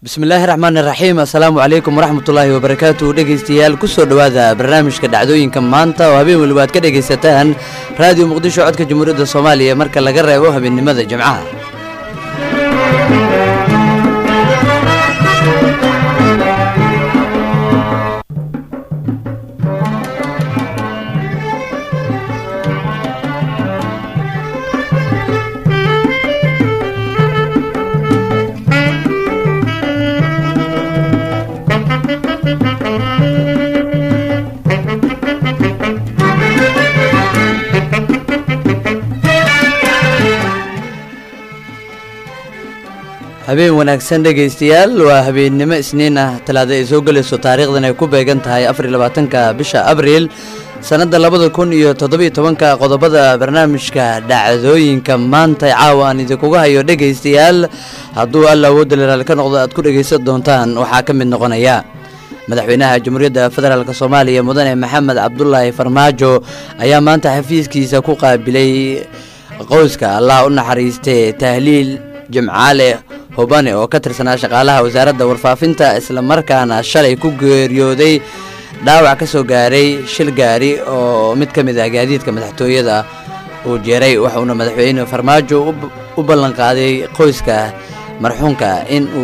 bismillaahi raxmaani raxiim assalaamu calaykum waraxmatullaahi wabarakaatu dhegaystayaal kusoo dhowaada barnaamijka dhacdooyinka maanta oo habeen weliba aad ka dhegaysataan raadiyo muqdisho codka jamhuuriyadda soomaaliya marka laga reebo habeennimada jimcaha habeen wanaagsan dhegaystayaal waa habeennimo isniin ah talaada ay soo gelayso taariikhdan ay ku beegan tahay afariy labaatanka bisha abriil sannadda labada kun iyo toddobiyo tobanka qodobada barnaamijka dhacdooyinka maanta caawa aan idinkuga hayo dhegaystayaal hadduu alla awoodda leraal ka noqdo aad ku dhegaysan doontaan waxaa ka mid noqonaya madaxweynaha jamhuuriyadda federaalk soomaaliya mudane maxamed cabdulaahi farmaajo ayaa maanta xafiiskiisa ku qaabilay qowska allah u naxariistee tahliil jimcaale hubane oo ka tirsanaa shaqaalaha wasaaradda warfaafinta islamarkaana shalay ku geeriyooday dhaawac ka soo gaaray shil gaari oo mid ka mid ah gaadiidka madaxtooyada uu jeeray waxauna madaxweyne farmaajo u ballanqaaday qoyska marxuunka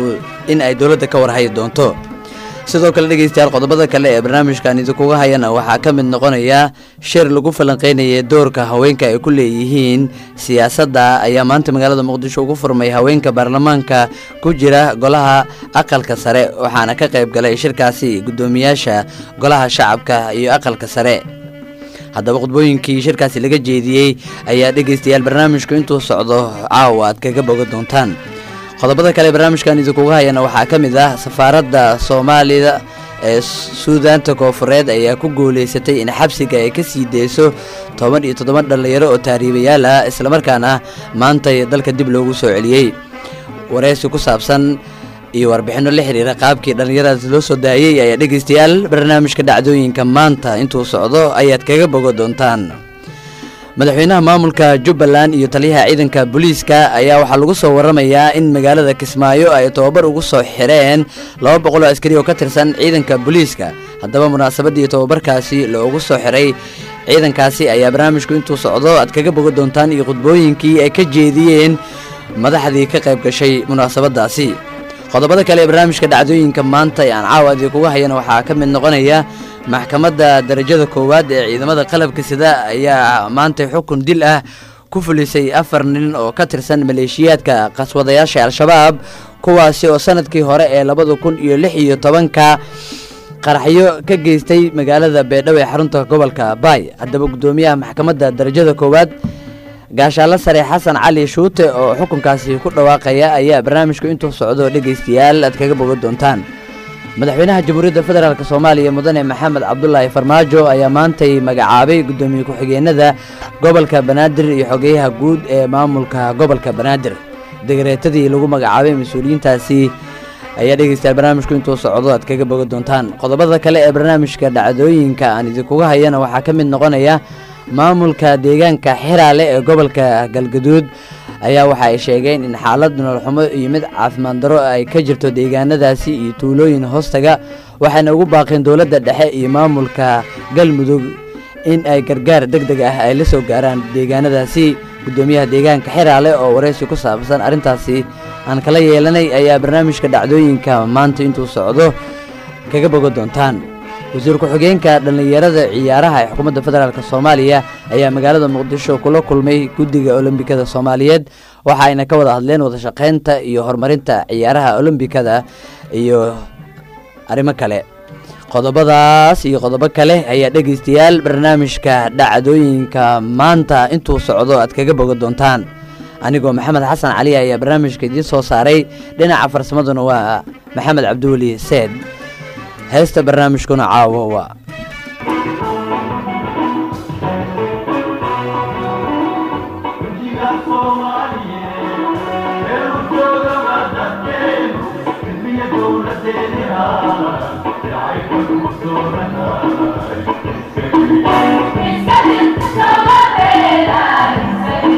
in ay dowladda ka warhayi doonto sidoo kale dhegaystayaal qodobada kale ee barnaamijkan idinkuga hayana waxaa ka mid noqonaya shir lagu falanqeynaya doorka haweenka ay ku leeyihiin siyaasadda ayaa maanta magaalada muqdisho ugu furmay haweenka baarlamaanka ku jira golaha aqalka sare waxaana ka qayb galay shirkaasi guddoomiyaasha golaha shacabka iyo aqalka sare haddaba khudbooyinkii shirkaasi laga jeediyey ayaa dhegaystayaal barnaamijku intuu socdo caawa aad kaga boga doontaan qodobada kale barnaamijkan idinkuga hayana waxaa ka mid ah safaaradda soomaalida ee suudaanta koofureed ayaa ku guulaysatay in xabsiga ay ka sii deyso toban iyo toddoban dhallinyaro oo taariibayaal ah islamarkaana maantay dalka dib loogu soo celiyey wareysi ku saabsan iyo warbixinno la xiriira qaabkii dhallinyaradaas loo soo daayey ayaa dhegaystayaal barnaamijka dhacdooyinka maanta intuu socdo ayaad kaga bogo doontaan madaxweynaha maamulka jubbaland iyo taliyaha ciidanka booliiska ayaa waxaa lagu soo waramayaa in magaalada kismaayo ay tobabar ugu soo xireen laba boqol oo askari oo ka tirsan ciidanka booliiska haddaba munaasabadii tobabarkaasi loogu soo xiray ciidankaasi ayaa barnaamijku intuu socdo aad kaga boga doontaan iyo khudbooyinkii ay ka jeediyeen madaxdii ka qayb gashay munaasabadaasi qodobada kale ee barnaamijka dhacdooyinka maanta ee aan caawa idinkuga hayana waxaa ka mid noqonaya maxkamadda darajada koowaad ee ciidamada qalabka sida ayaa maanta xukun dil ah ku fulisay afar nin oo ka tirsan maleeshiyaadka qaswadayaasha al-shabaab kuwaasi oo sanadkii hore ee labada kun iyo lix iyo tobanka qaraxyo ka geystay magaalada beedhow ee xarunta gobolka baay haddaba guddoomiyaha maxkamadda darajada koowaad gaashaalla sare xasan cali shuute oo xukunkaasi ku dhawaaqaya ayaa barnaamijku intuu socdo dhegaystayaal aad kaga boga doontaan madaxweynaha jamhuuriyadda federaalk soomaaliya mudane maxamed cabdulaahi farmaajo ayaa maantay magacaabay guddoomiye ku-xigeenada gobolka banaadir iyo xogeyaha guud ee maamulka gobolka banaadir degareetadii lagu magacaabay mas-uuliyiintaasi ayaa dhegaystayaal barnaamijku intuu socdo aad kaga boga doontaan qodobada kale ee barnaamijka dhacdooyinka aan idinkuga hayana waxaa ka mid noqonaya maamulka deegaanka xiraale ee gobolka galgaduud ayaa waxa ay sheegeen in xaalad nololxumo iyo mid caafimaad daro ay ka jirto deegaanadaasi iyo tuulooyin hoostaga waxayna ugu baaqeen dowladda dhexe iyo maamulka galmudug in ay gargaar deg deg ah ay la soo gaaraan deegaanadaasi guddoomiyaha deegaanka xiraale oo wareysi ku saabsan arrintaasi aan kala yeelanay ayaa barnaamijka dhacdooyinka maanta intuu socdo kaga boga doontaan wasiir ku-xigeenka dhallinyarada ciyaaraha ee xukuumadda federaalk soomaaliya ayaa magaalada muqdisho kula kulmay guddiga olombikada soomaaliyeed waxa ayna ka wada hadleen wadashaqeynta iyo horumarinta ciyaaraha olombikada iyo arrimo kale qodobadaas iyo qodobo kale ayaa dhegaystayaal barnaamijka dhacdooyinka maanta intuu socdo aad kaga boga doontaan anigoo maxamed xasan cali ayaa barnaamijka idiin soo saaray dhinaca farsamaduna waa maxamed cabdiweli seed heesta barnaamijkuna caawo waa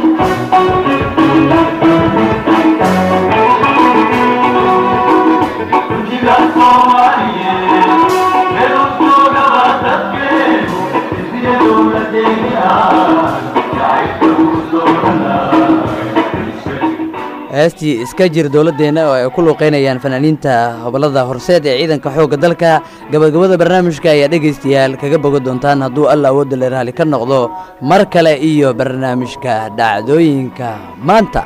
Thank you. heestii iska jir dowladdeenna oo ay ku luuqeynayaan fanaaniinta hobolada horseed ee ciidanka xoogga dalka gabagabada barnaamijka ayaa dhegaystayaal kaga boga doontaan hadduu alla awoodda la raali ka noqdo mar kale iyo barnaamijka dhacdooyinka maanta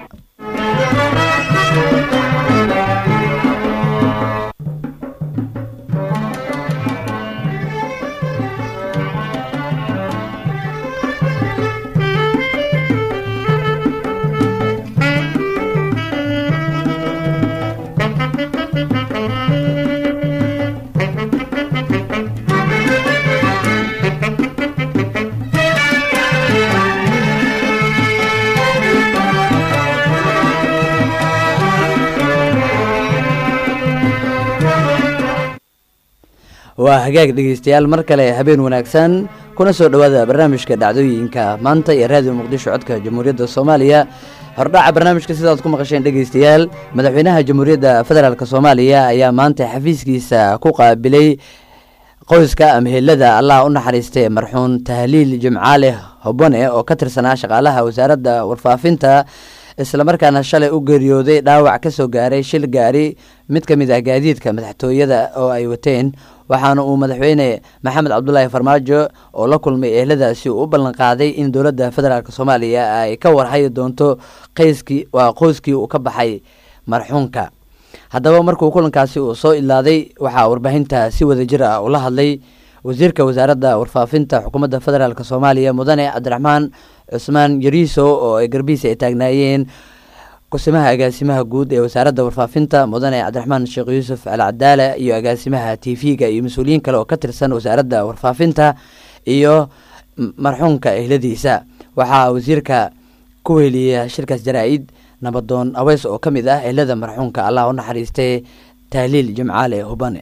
waa hagaag dhegeystayaal mar kale habeen wanaagsan kuna soo dhowaada barnaamijka dhacdooyinka maanta iyo raadiyo muqdisho codka jamhuuriyadda soomaaliya hordhaca barnaamijka sidaad ku maqasheen dhegeystayaal madaxweynaha jamhuuriyadda federaalk soomaaliya ayaa maanta xafiiskiisa ku qaabilay qoyska amhelada allah u naxariistay marxuun tahliil jimcaale hobone oo ka tirsanaa shaqaalaha wasaaradda warfaafinta islamarkaana shalay u geeriyooday dhaawac ka soo gaaray shil gaari mid ka mid ah gaadiidka madaxtooyada oo ay wateen waxaana uu madaxweyne maxamed cabdulaahi farmaajo oo la kulmay ehladaasi uu u ballanqaaday in dowladda federaalk soomaaliya ay ka warhayi doonto qayskii waa qoyskii uu ka baxay marxuunka haddaba markuu kulankaasi uu soo ilaaday waxaa warbaahinta si wada jir ah ula hadlay wasiirka wasaaradda warfaafinta xukuumadda federaalk soomaaliya mudane cabdiraxmaan cusmaan yariiso oo ay garbihiisa ay taagnaayeen kusimaha agaasimaha guud ee wasaaradda warfaafinta mudane cabdiraxmaan sheekh yuusuf alcadaala iyo agaasimaha t v-ga iyo mas-uuliyiin kale oo ka tirsan wasaaradda warfaafinta iyo marxuunka ehladiisa waxaa wasiirka ku weliya shirkaas jaraa-id nabadoon aweys oo ka mid ah ehlada marxuunka allah u naxariistay tahliil jimcaale hubane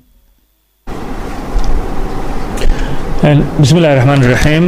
bismi illahi raxmaan iraxiim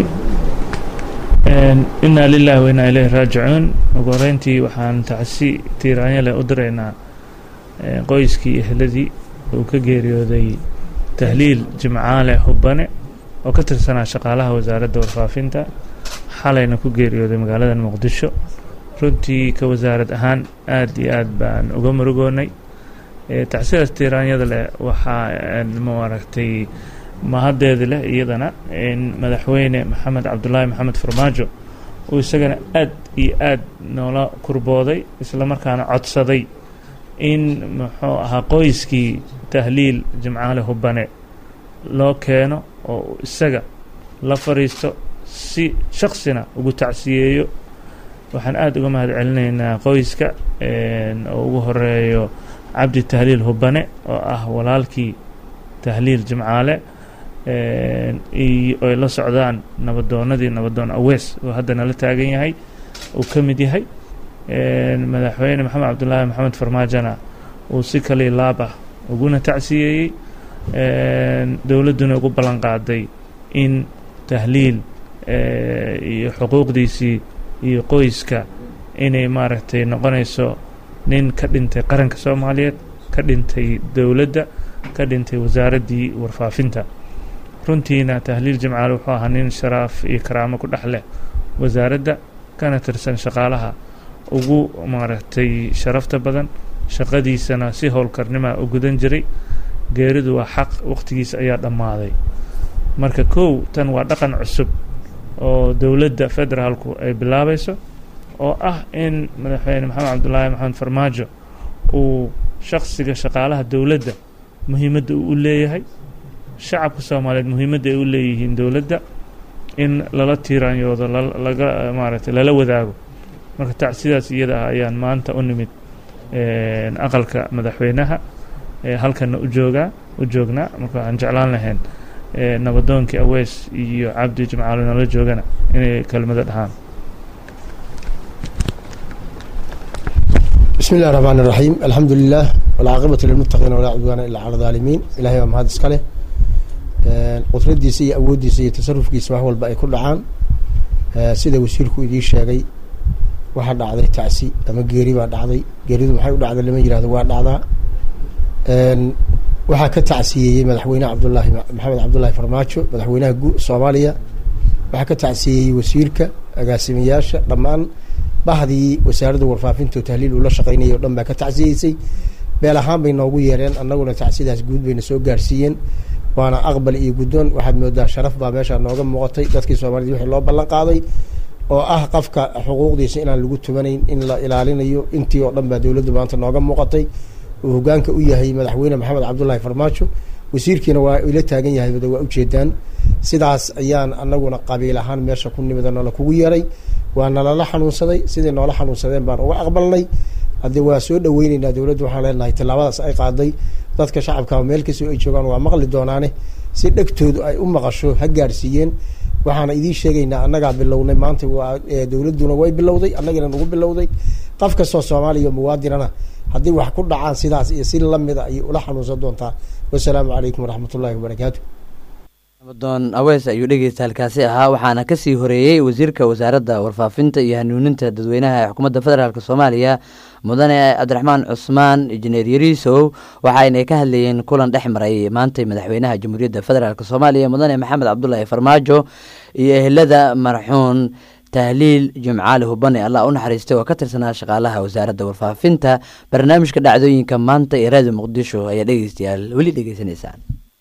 inaa lilahi wa inaa ileyhi raajicuun ugu horeyntii waxaan tacsi tiiraanyale u diraynaa qoyskii ehladii uu ka geeriyooday tahliil jimcaale hubane oo ka tirsanaa shaqaalaha wasaaradda warfaafinta xalayna ku geeriyooday magaalada muqdisho runtii ka wasaarad ahaan aad iyo aad baan uga murugoonay tacsidaas tiiraanyada leh waxaa maaragtay mahaddeeda leh iyadana in madaxweyne maxamed cabdulaahi maxamed farmaajo uu isagana aad iyo aad noola kurbooday islamarkaana codsaday in muxuu ahaa qoyskii tahliil jimcaale hubane loo keeno oo isaga la fadhiisto si shaksina ugu tacsiyeeyo waxaan aada uga mahad celinaynaa qoyska oo ugu horeeyo cabdi tahliil hubane oo ah walaalkii tahliil jimcaale ay la socdaan nabadoonadii nabadoon awees oo hadda nala taagan yahay uu ka mid yahay madaxweyne maxamed cabdulaahi maxamed farmaajona uu si kalii laab ah uguna tacsiyeeyey dowladduna ugu ballan qaaday in tahliil iyo xuquuqdiisii iyo qoyska inay maaragtay noqonayso nin ka dhintay qaranka soomaaliyeed ka dhintay dowladda ka dhintay wasaaraddii warfaafinta runtiina tahliil jimcaale wuxuu ahaa nin sharaaf iyo karaamo ku dhex leh wasaaradda kana tirsan shaqaalaha ugu maaragtay sharafta badan shaqadiisana si howlkarnima u gudan jiray geeridu waa xaq wakhtigiisa ayaa dhammaaday marka kow tan waa dhaqan cusub oo dowladda federaalku ay bilaabayso oo ah in madaxweyne maxamed cabdulaahi maxamed farmaajo uu shaksiga shaqaalaha dowladda muhiimadda uu u leeyahay shacabka soomaaliyeed muhiimadda ay u leeyihiin dowladda in lala tiiraanyoodo laga maaragtay lala wadaago marka tacsidaas iyada ah ayaan maanta u nimid aqalka madaxweynaha halkana u joogaa u joognaa marka waxaan jeclaan lahayn nabadoonkii aweys iyo cabdi jimcaalo nala joogana inay kelmado dhahaan bismi illahi raxmaan iraxiim alxamdu lilah walcaaqibatu lilmuttaqiina walaa cudwaana ilaa cala daalimiin ilahay baa mahad iska leh qudradiisa iyo awooddiisa iyo tasarufkiisa wax walba ay ku dhacaan sida wasiirku idii sheegay waxaa dhacday tacsi ama geeri baa dhacday geeridu maxay u dhacday lama yihahdo waa dhacdaa waxaa ka tacsiyeeyey madaxweyne cabdulaahi maxamed cabdullaahi farmaajo madaxweynaha soomaaliya waxaa ka tacsiyeeyey wasiirka agaasimayaasha dhammaan bahdii wasaaradda warfaafinta oo tahliil uula shaqeynayay o dhan baa ka tacsiyeysay beel ahaan bay noogu yeereen annaguna tacsidaas guud bayna soo gaarsiiyeen waana aqbal iyo guddoon waxaad moodaa sharaf baa meeshaa nooga muuqatay dadkii soomaaliyed wixii loo ballan qaaday oo ah qofka xuquuqdiisa inaan lagu tumanayn in la ilaalinayo intii oo dhan baa dowladda maanta nooga muuqatay uu hogaanka u yahay madaxweyne maxamed cabdullaahi farmaajo wasiirkiina waa ila taagan yahay bada waa ujeedaan sidaas ayaan anaguna qabiil ahaan meesha ku nimida noola kugu yeeray waa nalala xanuunsaday siday noola xanuunsadeen baan uga aqbalnay haddee waa soo dhaweyneynaa dowladda waxaan leenahay tallaabadaas ay qaaday dadka shacabka meel kastoo ay joogaan waa maqli doonaane si dhegtoodu ay u maqasho ha gaarsiiyeen waxaana idiin sheegaynaa annagaa bilownay maanta waa dowladduna way bilowday annagina nagu bilowday qof kastoo soomaaliya muwaadinana haddii wax ku dhacaan sidaas iyo si lamida ayay ula xanuunsan doontaa wasalaamu calaykum waraxmat ullahi wabarakaatu amadoon aweys ayuu dhegeysta halkaasi ahaa waxaana kasii horeeyey wasiirka wasaaradda warfaafinta iyo hanuuninta dadweynaha ee xukuumadda federaalk soomaaliya mudane cabdiraxmaan cusmaan injineer yariisow waxaynay ka hadlayeen kulan dhex maray maantay madaxweynaha jamhuuriyadda federaalk soomaaliya mudane maxamed cabdulaahi farmaajo iyo ehelada marxuun tahliil jimcaali hubane allah u naxariistay oo ka tirsanaa shaqaalaha wasaaradda warfaafinta barnaamijka dhacdooyinka maanta ee raadiyo muqdisho ayaa dhegeystayaal weli dhegeysanaysaan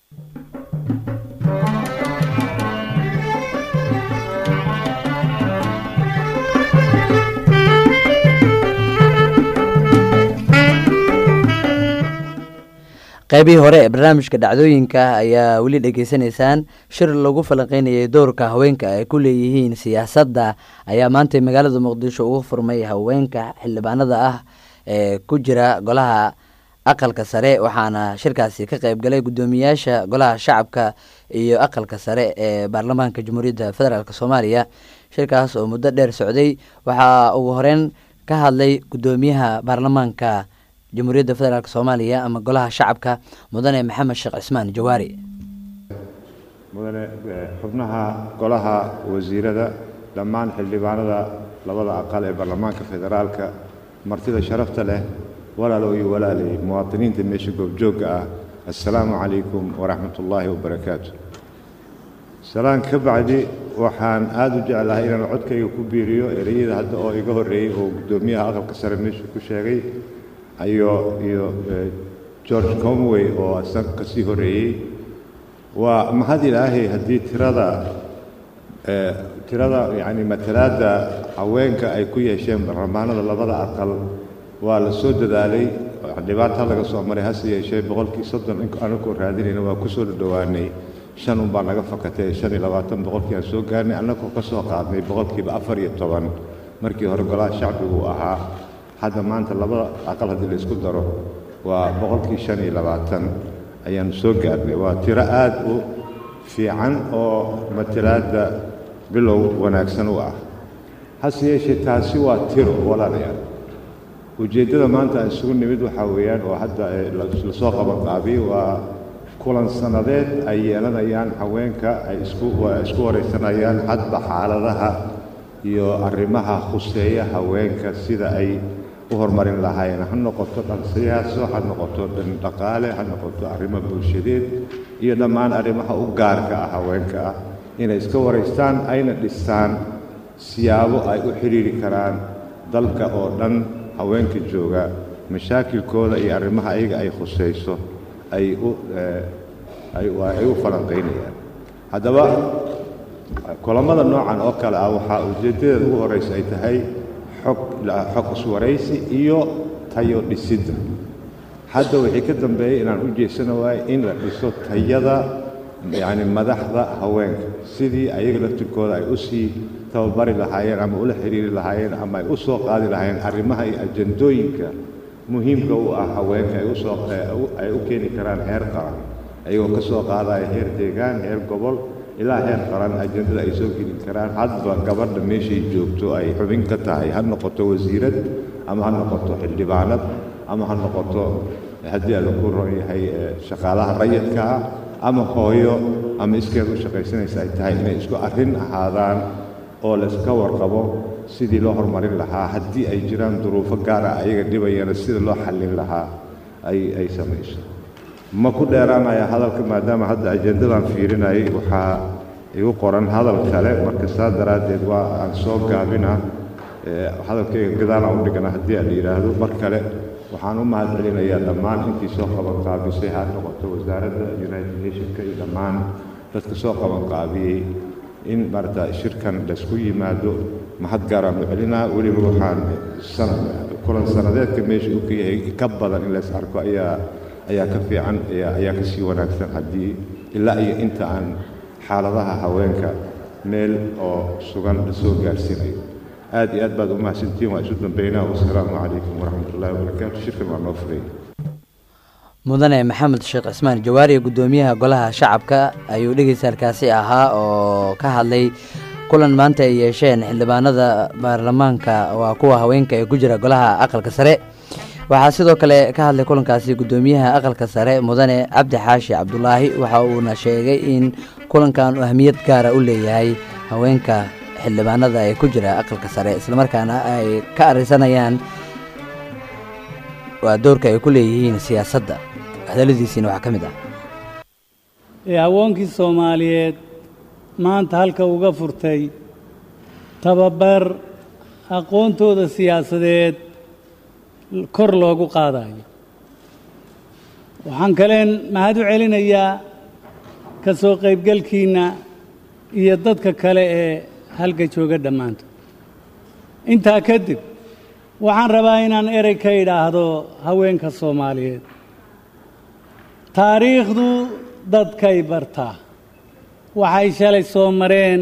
qaybihii hore ee barnaamijka dhacdooyinka ayaa weli dhegeysanaysaan shir lagu falanqeynayay doorka haweenka ay ku leeyihiin siyaasadda ayaa maantay magaalada muqdisho ugu furmay haweenka xildhibaanada ah ee ku jira golaha aqalka sare waxaana shirkaasi ka qayb galay guddoomiyaasha golaha shacabka iyo aqalka sare ee baarlamaanka jamhuuriyadda federaalk soomaaliya shirkaas oo muddo dheer socday waxaa ugu horeyn ka hadlay guddoomiyaha baarlamaanka jamhuuriyadda federaalk soomaaliya ama golaha shacabka mudane maxamed sheekh cismaan jawaari mudane xubnaha golaha wasiirada dhammaan xildhibaanada labada aqal ee baarlamaanka federaalka martida sharafta leh walaalow iyo walaalay muwaadiniinta meesha goobjoogga ah assalaamu calaykum waraxmat ullaahi wabarakaatu salaan ka bacdi waxaan aada u jeclahay inaan codkayga ku biiriyo ereyada hadda oo iga horreeyey oo guddoomiyaha aqalka sare meesha ku sheegay iyo iyo george comway oo isaga ka sii horreeyey waa mahad ilaahay haddii tirada tirada yacni matalaadda haweenka ay ku yeesheen baarlamaanada labada aqal waa la soo dadaalay dhibaata laga soo maray hase yeeshee boqolkii soddon anakoo raadinayna waa ku soo dhadhowaanay shan unbaa naga fakatay shan iyo labaatan boqolkii aan soo gaarnay annagoo ka soo qaadnay boqolkiiba afar iyo toban markii hore golaha shacbigu ahaa hadda maanta labada aqal haddii la isku daro waa boqolkii shan iyo labaatan ayaanu soo gaarnay waa tiro aada u fiican oo matalaadda bilow wanaagsan u ah hase yeeshee taasi waa tiro walaalayaal ujeeddada maanta aan isugu nimid waxaa weeyaan oo hadda lasoo qabanqaabiyey waa kulan sannadeed ay yeelanayaan haweenka ay isku isku waraysanayaan hadba xaaladaha iyo arrimaha khuseeya haweenka sida ay u horumarin lahaayeen ha noqoto dhan siyaaso ha noqoto dhan dhaqaale ha noqoto arrimo bulshadeed iyo dhammaan arrimaha u gaarka ah haweenka ah inay iska waraystaan ayna dhistaan siyaabo ay u xidhiiri karaan dalka oo dhan haweenka jooga mashaakilkooda iyo arrimaha ayaga ay khusayso ay u ay u falanqaynayaan haddaba kulammada noocan oo kale ah waxaa ujeeddadeeda ugu horraysa ay tahay xog xog iswaraysi iyo tayo dhisidda hadda wixii ka dambeeyey inaan u jeedsana waaye in la dhiso tayada yacni madaxda haweenka sidii ayaga laftirkooda ay u sii tababari lahaayeen ama ula xidhiiri lahaayeen ama ay u soo qaadi lahaayeen arrimaha iyo ajandooyinka muhiimka u ah haweenka ay usoo ay u keeni karaan heer qaran ayagoo ka soo qaadaya heer deegaan heer gobol ilaa heer qaran ajandada ay soo geli karaan hadba gabadha meeshay joogto ay xubin ka tahay ha noqoto wasiirad ama ha noqoto xildhibaanad ama ha noqoto haddii alla ku ron yahay shaqaalaha rayidka ah ama hooyo ama iskeed u shaqaysanaysa ay tahay inay isku arrin ahaadaan oo layska warqabo sidii loo horumarin lahaa haddii ay jiraan duruufo gaar ah ayaga dhibayana sida loo xallin lahaa ay ay samayso ma ku dheeraanaya hadalka maadaama hadda ajendadan fiirinayay waxaa igu qoran hadal kale marka saa daraaddeed waa aan soo gaabinaa hadalkayga gadaalaan u dhigana haddii aan la yidhaahdo mar kale waxaan u mahad celinayaa dhammaan intii soo qabanqaabisay ha noqoto wasaaradda united nationka iyo dhammaan dadka soo qabanqaabiyey in maarata shirkan laysku yimaado mahad gaaraan u celinaa weliba waxaan sana kulan sanadeedka meesha uu ka yahay ka badan in lays arko ayaa ayaa ka fiican ayaa ka sii wanaagsan haddii ilaa iyo inta aan xaaladaha haweenka meel oo sugan la soo gaarsiinayo aad iyo aad baad u mahadsantihiin waa isu dambeynaa wasalaamu calaykum waraxmat ullahi wabarakaatu shirkan waa noo furay mudane maxamed sheekh cismaan jawaari guddoomiyaha golaha shacabka ayuu dhegeystaalkaasi ahaa oo ka hadlay kulan maanta ay yeesheen xildhibaanada baarlamaanka waa kuwa haweenka ee ku jira golaha aqalka sare waxaa sidoo kale ka hadlay kulankaasi guddoomiyaha aqalka sare mudane cabdi xaashi cabdulaahi waxa uuna sheegay in kulankan uu ahmiyad gaara u leeyahay haweenka xildhibaanada ee ku jira aqalka sare islamarkaana ay ka arisanayaan waa doorka ay ku leeyihiin siyaasadda hadalladiisiina waxaa ka mid ah ee haweenkii soomaaliyeed maanta halka uga furtay tababar aqoontooda siyaasadeed kor loogu qaadayo waxaan kaleen mahad u celinayaa ka soo qaybgelkiinna iyo dadka kale ee halka jooga dhammaantood intaa kadib waxaan rabaa inaan erey ka idhaahdo haweenka soomaaliyeed taariikhdu dadkay bartaa waxay shalay soo mareen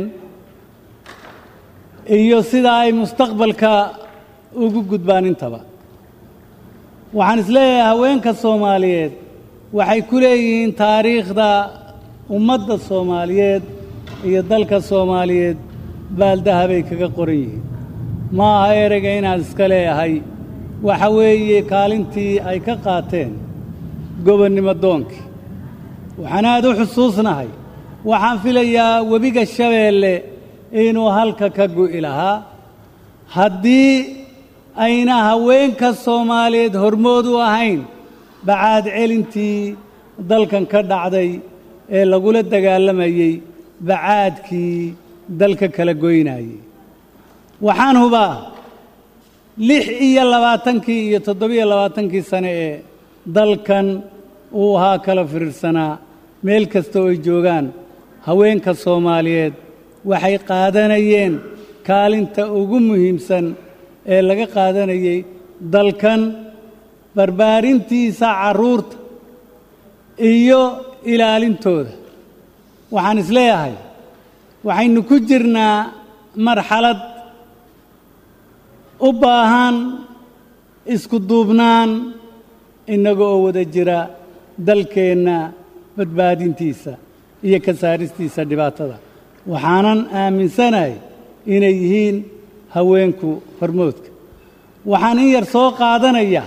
iyo sida ay mustaqbalka ugu gudbaan intaba waxaan isleeyahay haweenka soomaaliyeed waxay ku leeyihiin taariikhda ummadda soomaaliyeed iyo dalka soomaaliyeed baaldahabay kaga qoran yihiin ma aha ereyga inaan iska leeyahay waxa weeye kaalintii ay ka qaateen gobonnimo doonkii waxaan aad u xusuusnahay waxaan filayaa webiga shabeelle inuu halka ka gu'i lahaa haddii ayna haweenka soomaaliyeed hormood u ahayn bacaad celintii dalkan ka dhacday ee lagula dagaalamayey bacaadkii dalka kala goynayey waxaan hubaa lix iyo labaatankii iyo toddobiyo labaatankii sane ee dalkan uu ahaa kala firirsanaa meel kasta oo ay joogaan haweenka soomaaliyeed waxay qaadanayeen kaalinta ugu muhiimsan ee laga qaadanayey dalkan barbaarintiisa carruurta iyo ilaalintooda waxaan isleeyahay waxaynu ku jirnaa marxalad u baahan isku duubnaan innaga oo wada jira dalkeenna badbaadintiisa iyo ka saaristiisa dhibaatada waxaanan aaminsanahay inay yihiin haweenku hormoodka waxaan in yar soo qaadanayaa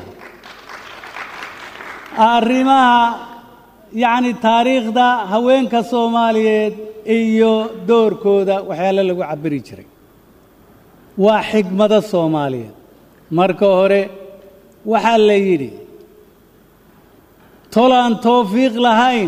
arrimaha yacni taariikhda haweenka soomaaliyeed iyo doorkooda waxyaale lagu cabiri jiray waa xigmado soomaaliyeed marka hore waxaa la yidhi tolaan towfiiq lahayn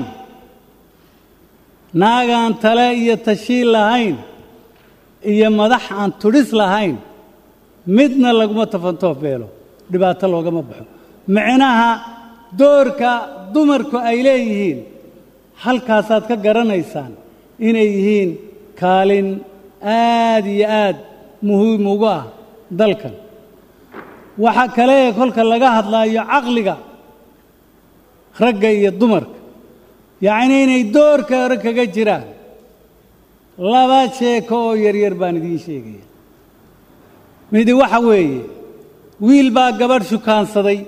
naagaan tale iyo tashiil lahayn iyo madax aan tudhis lahayn midna laguma tafantoof beelo dhibaato loogama baxo micnaha doorka dumarku ay leeyihiin halkaasaad ka garanaysaan inay yihiin kaalin aad iyo aad muhiim ugu ah dalkan waxaa kale ee kolka laga hadlaayo caqliga ragga iyo dumarka yacni inay doorka hore kaga jiraan laba sheeko oo yaryar baan idiin sheegaya midi waxa weeye wiil baa gabadh shukaansaday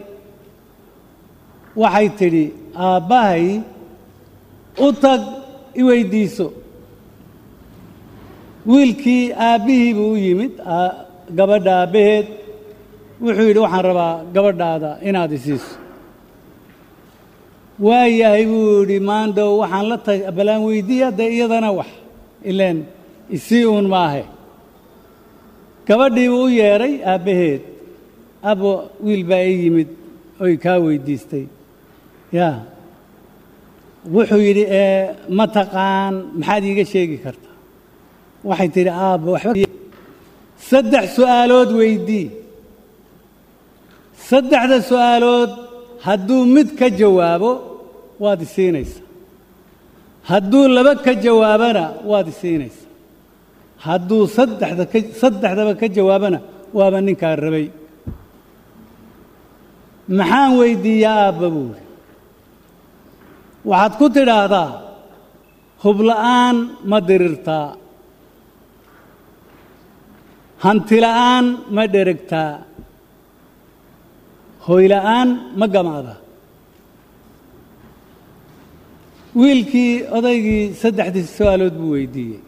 waxay tidhi aabbahay u tag i weyddiiso wiilkii aabbihii buu u yimid gabadha aabbaheed wuxuu yidhi waxaan rabaa gabadhaada inaad isiiso waayahay buu yidhi maandhow waxaan la ta balaan weydiiya dee iyadana wax ileen isii uun maahe gabadhii buu u yeedhay aabbaheed abo wiil baa ii yimid oy kaa weyddiistay yaa wuxuu yidhi ee ma taqaan maxaad iiga sheegi kartaa waxay tidhi aabba waxba saddex su'aalood weydii saddexda su'aalood hadduu mid ka jawaabo waad isiinaysaa hadduu laba ka jawaabana waad isiinaysaa hadduu saddexda ka saddexdaba ka jawaabana waaba ninkaa rabay maxaan weyddiiyaa aabba buuri waxaad ku tidhaahdaa hubla'aan ma dirirtaa hantila'aan ma dheregtaa hoyla'aan ma gamaadaa wiilkii odaygii saddexdii su-aalood buu weydiiyey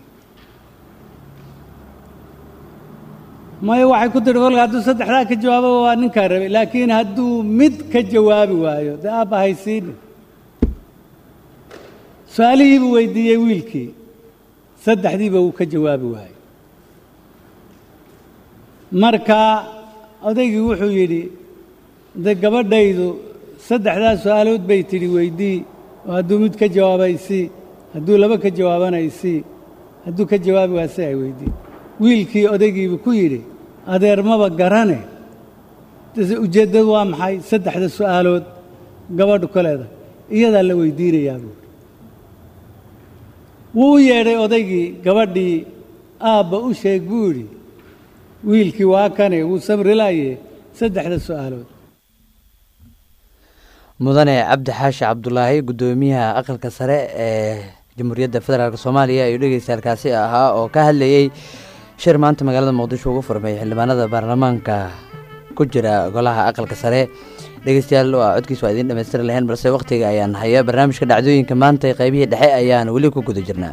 maya waxay ku tidhi kolka hadduu saddexdaa ka jawaabo waa ninkaa rabay laakiin hadduu mid ka jawaabi waayo dee aabba haysiini su-aalihii buu weydiiyey wiilkii saddexdiiba wuu ka jawaabi waayey marka odaygii wuxuu yidhi de gabadhaydu saddexdaa su-aalood bay tidhi weydii oo hadduu mid ka jawaabaysii hadduu laba ka jawaabanaysii hadduu ka jawaabi waase ay weydii wiilkii odaygiibu ku yidhi adeer maba garane ujeeddadu waa maxay saddexda su'aalood gabadhu ka leedahay iyadaa la weydiinayaa buuri wuu u yeedhay odaygii gabadhii aabba u sheeg buu yidhi wiilkii waa kane wuu samri laaye saddexda su'aalood mudane cabdi xaashi cabdulaahi guddoomiyaha aqalka sare ee jamhuuriyadda federaalk soomaaliya ayuu dhegeystaalkaasi ahaa oo ka hadlayey shir maanta magaalada muqdisho ugu furmay xildhibaanada baarlamaanka ku jira golaha aqalka sare dhegeystayaal waa codkiis waa idiin dhamaystiri lahayn balse wakhtiga ayaan haya barnaamijka dhacdooyinka maanta qaybihii dhexe ayaan weli ku guda jirnaa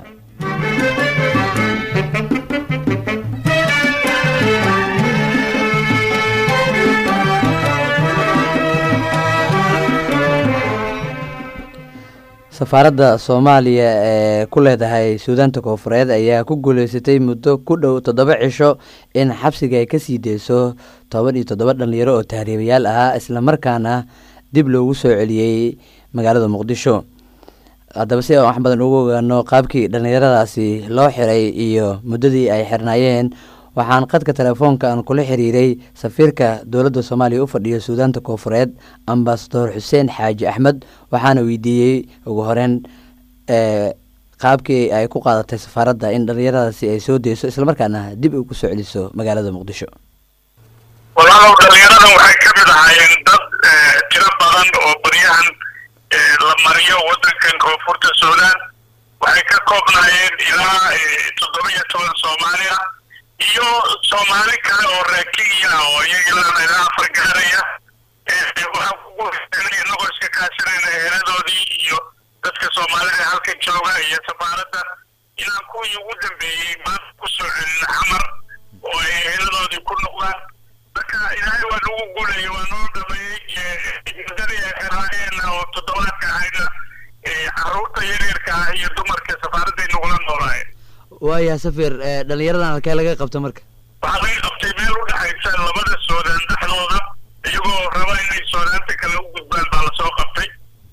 safaaradda soomaaliya ee ku leedahay suudaanta koofureed ayaa ku guuleysatay muddo ku dhow toddoba cisho in xabsiga ay ka sii deyso toban iyo toddoba dhallinyaro oo tahriibayaal ahaa islamarkaana dib loogu soo celiyey magaalada muqdisho haddaba si aan wax badan ugu ogaano qaabkii dhallinyaradaasi loo xiray iyo muddadii ay xirnaayeen waxaan qadka telefoonka aan kula xiriiray safiirka dowladda soomaaliya u fadhiyo suudaanta koofureed ambasador xuseen xaaji axmed waxaana weydiiyey ugu horeyn qaabkii ay ku qaadatay safaaradda in dhallinyaradaasi ay soo deyso islamarkaana dib ugu soo celiso magaalada muqdisho walaalow dhallinyaradan waxay ka mid ahaayeen dad tiro badan oo baryahan la mariyo waddankan koonfurta suudaan waxay ka koobnaayeen ilaa toddoba iyo toban soomaaliya iyo soomaali kale oo reer kenya oo iyagilana ilaa afar gaaraya waxaan kugu inagoo iska kaashanayna heladoodii iyo dadka soomaalida halka jooga iyo safaaradda inaan kuwii ugu dambeeyey maanta ku soo celin xamar oo ay heladoodii ku noqdaan marka ilaahay waa nagu guulaya waa noo dhameeyey muddadii ay xiraayeen oo toddobaadka ahayna caruurta yaryarka ah iyo dumarka safaaradday nagula noolaayeen waayaha safir dhallinyaradan halkee laga qabta marka waxaa laga qabtay meel u dhexaysa labada soodaan dhexdooda iyagoo raba inay soodaanta kale u gudbaan baa lasoo qabtay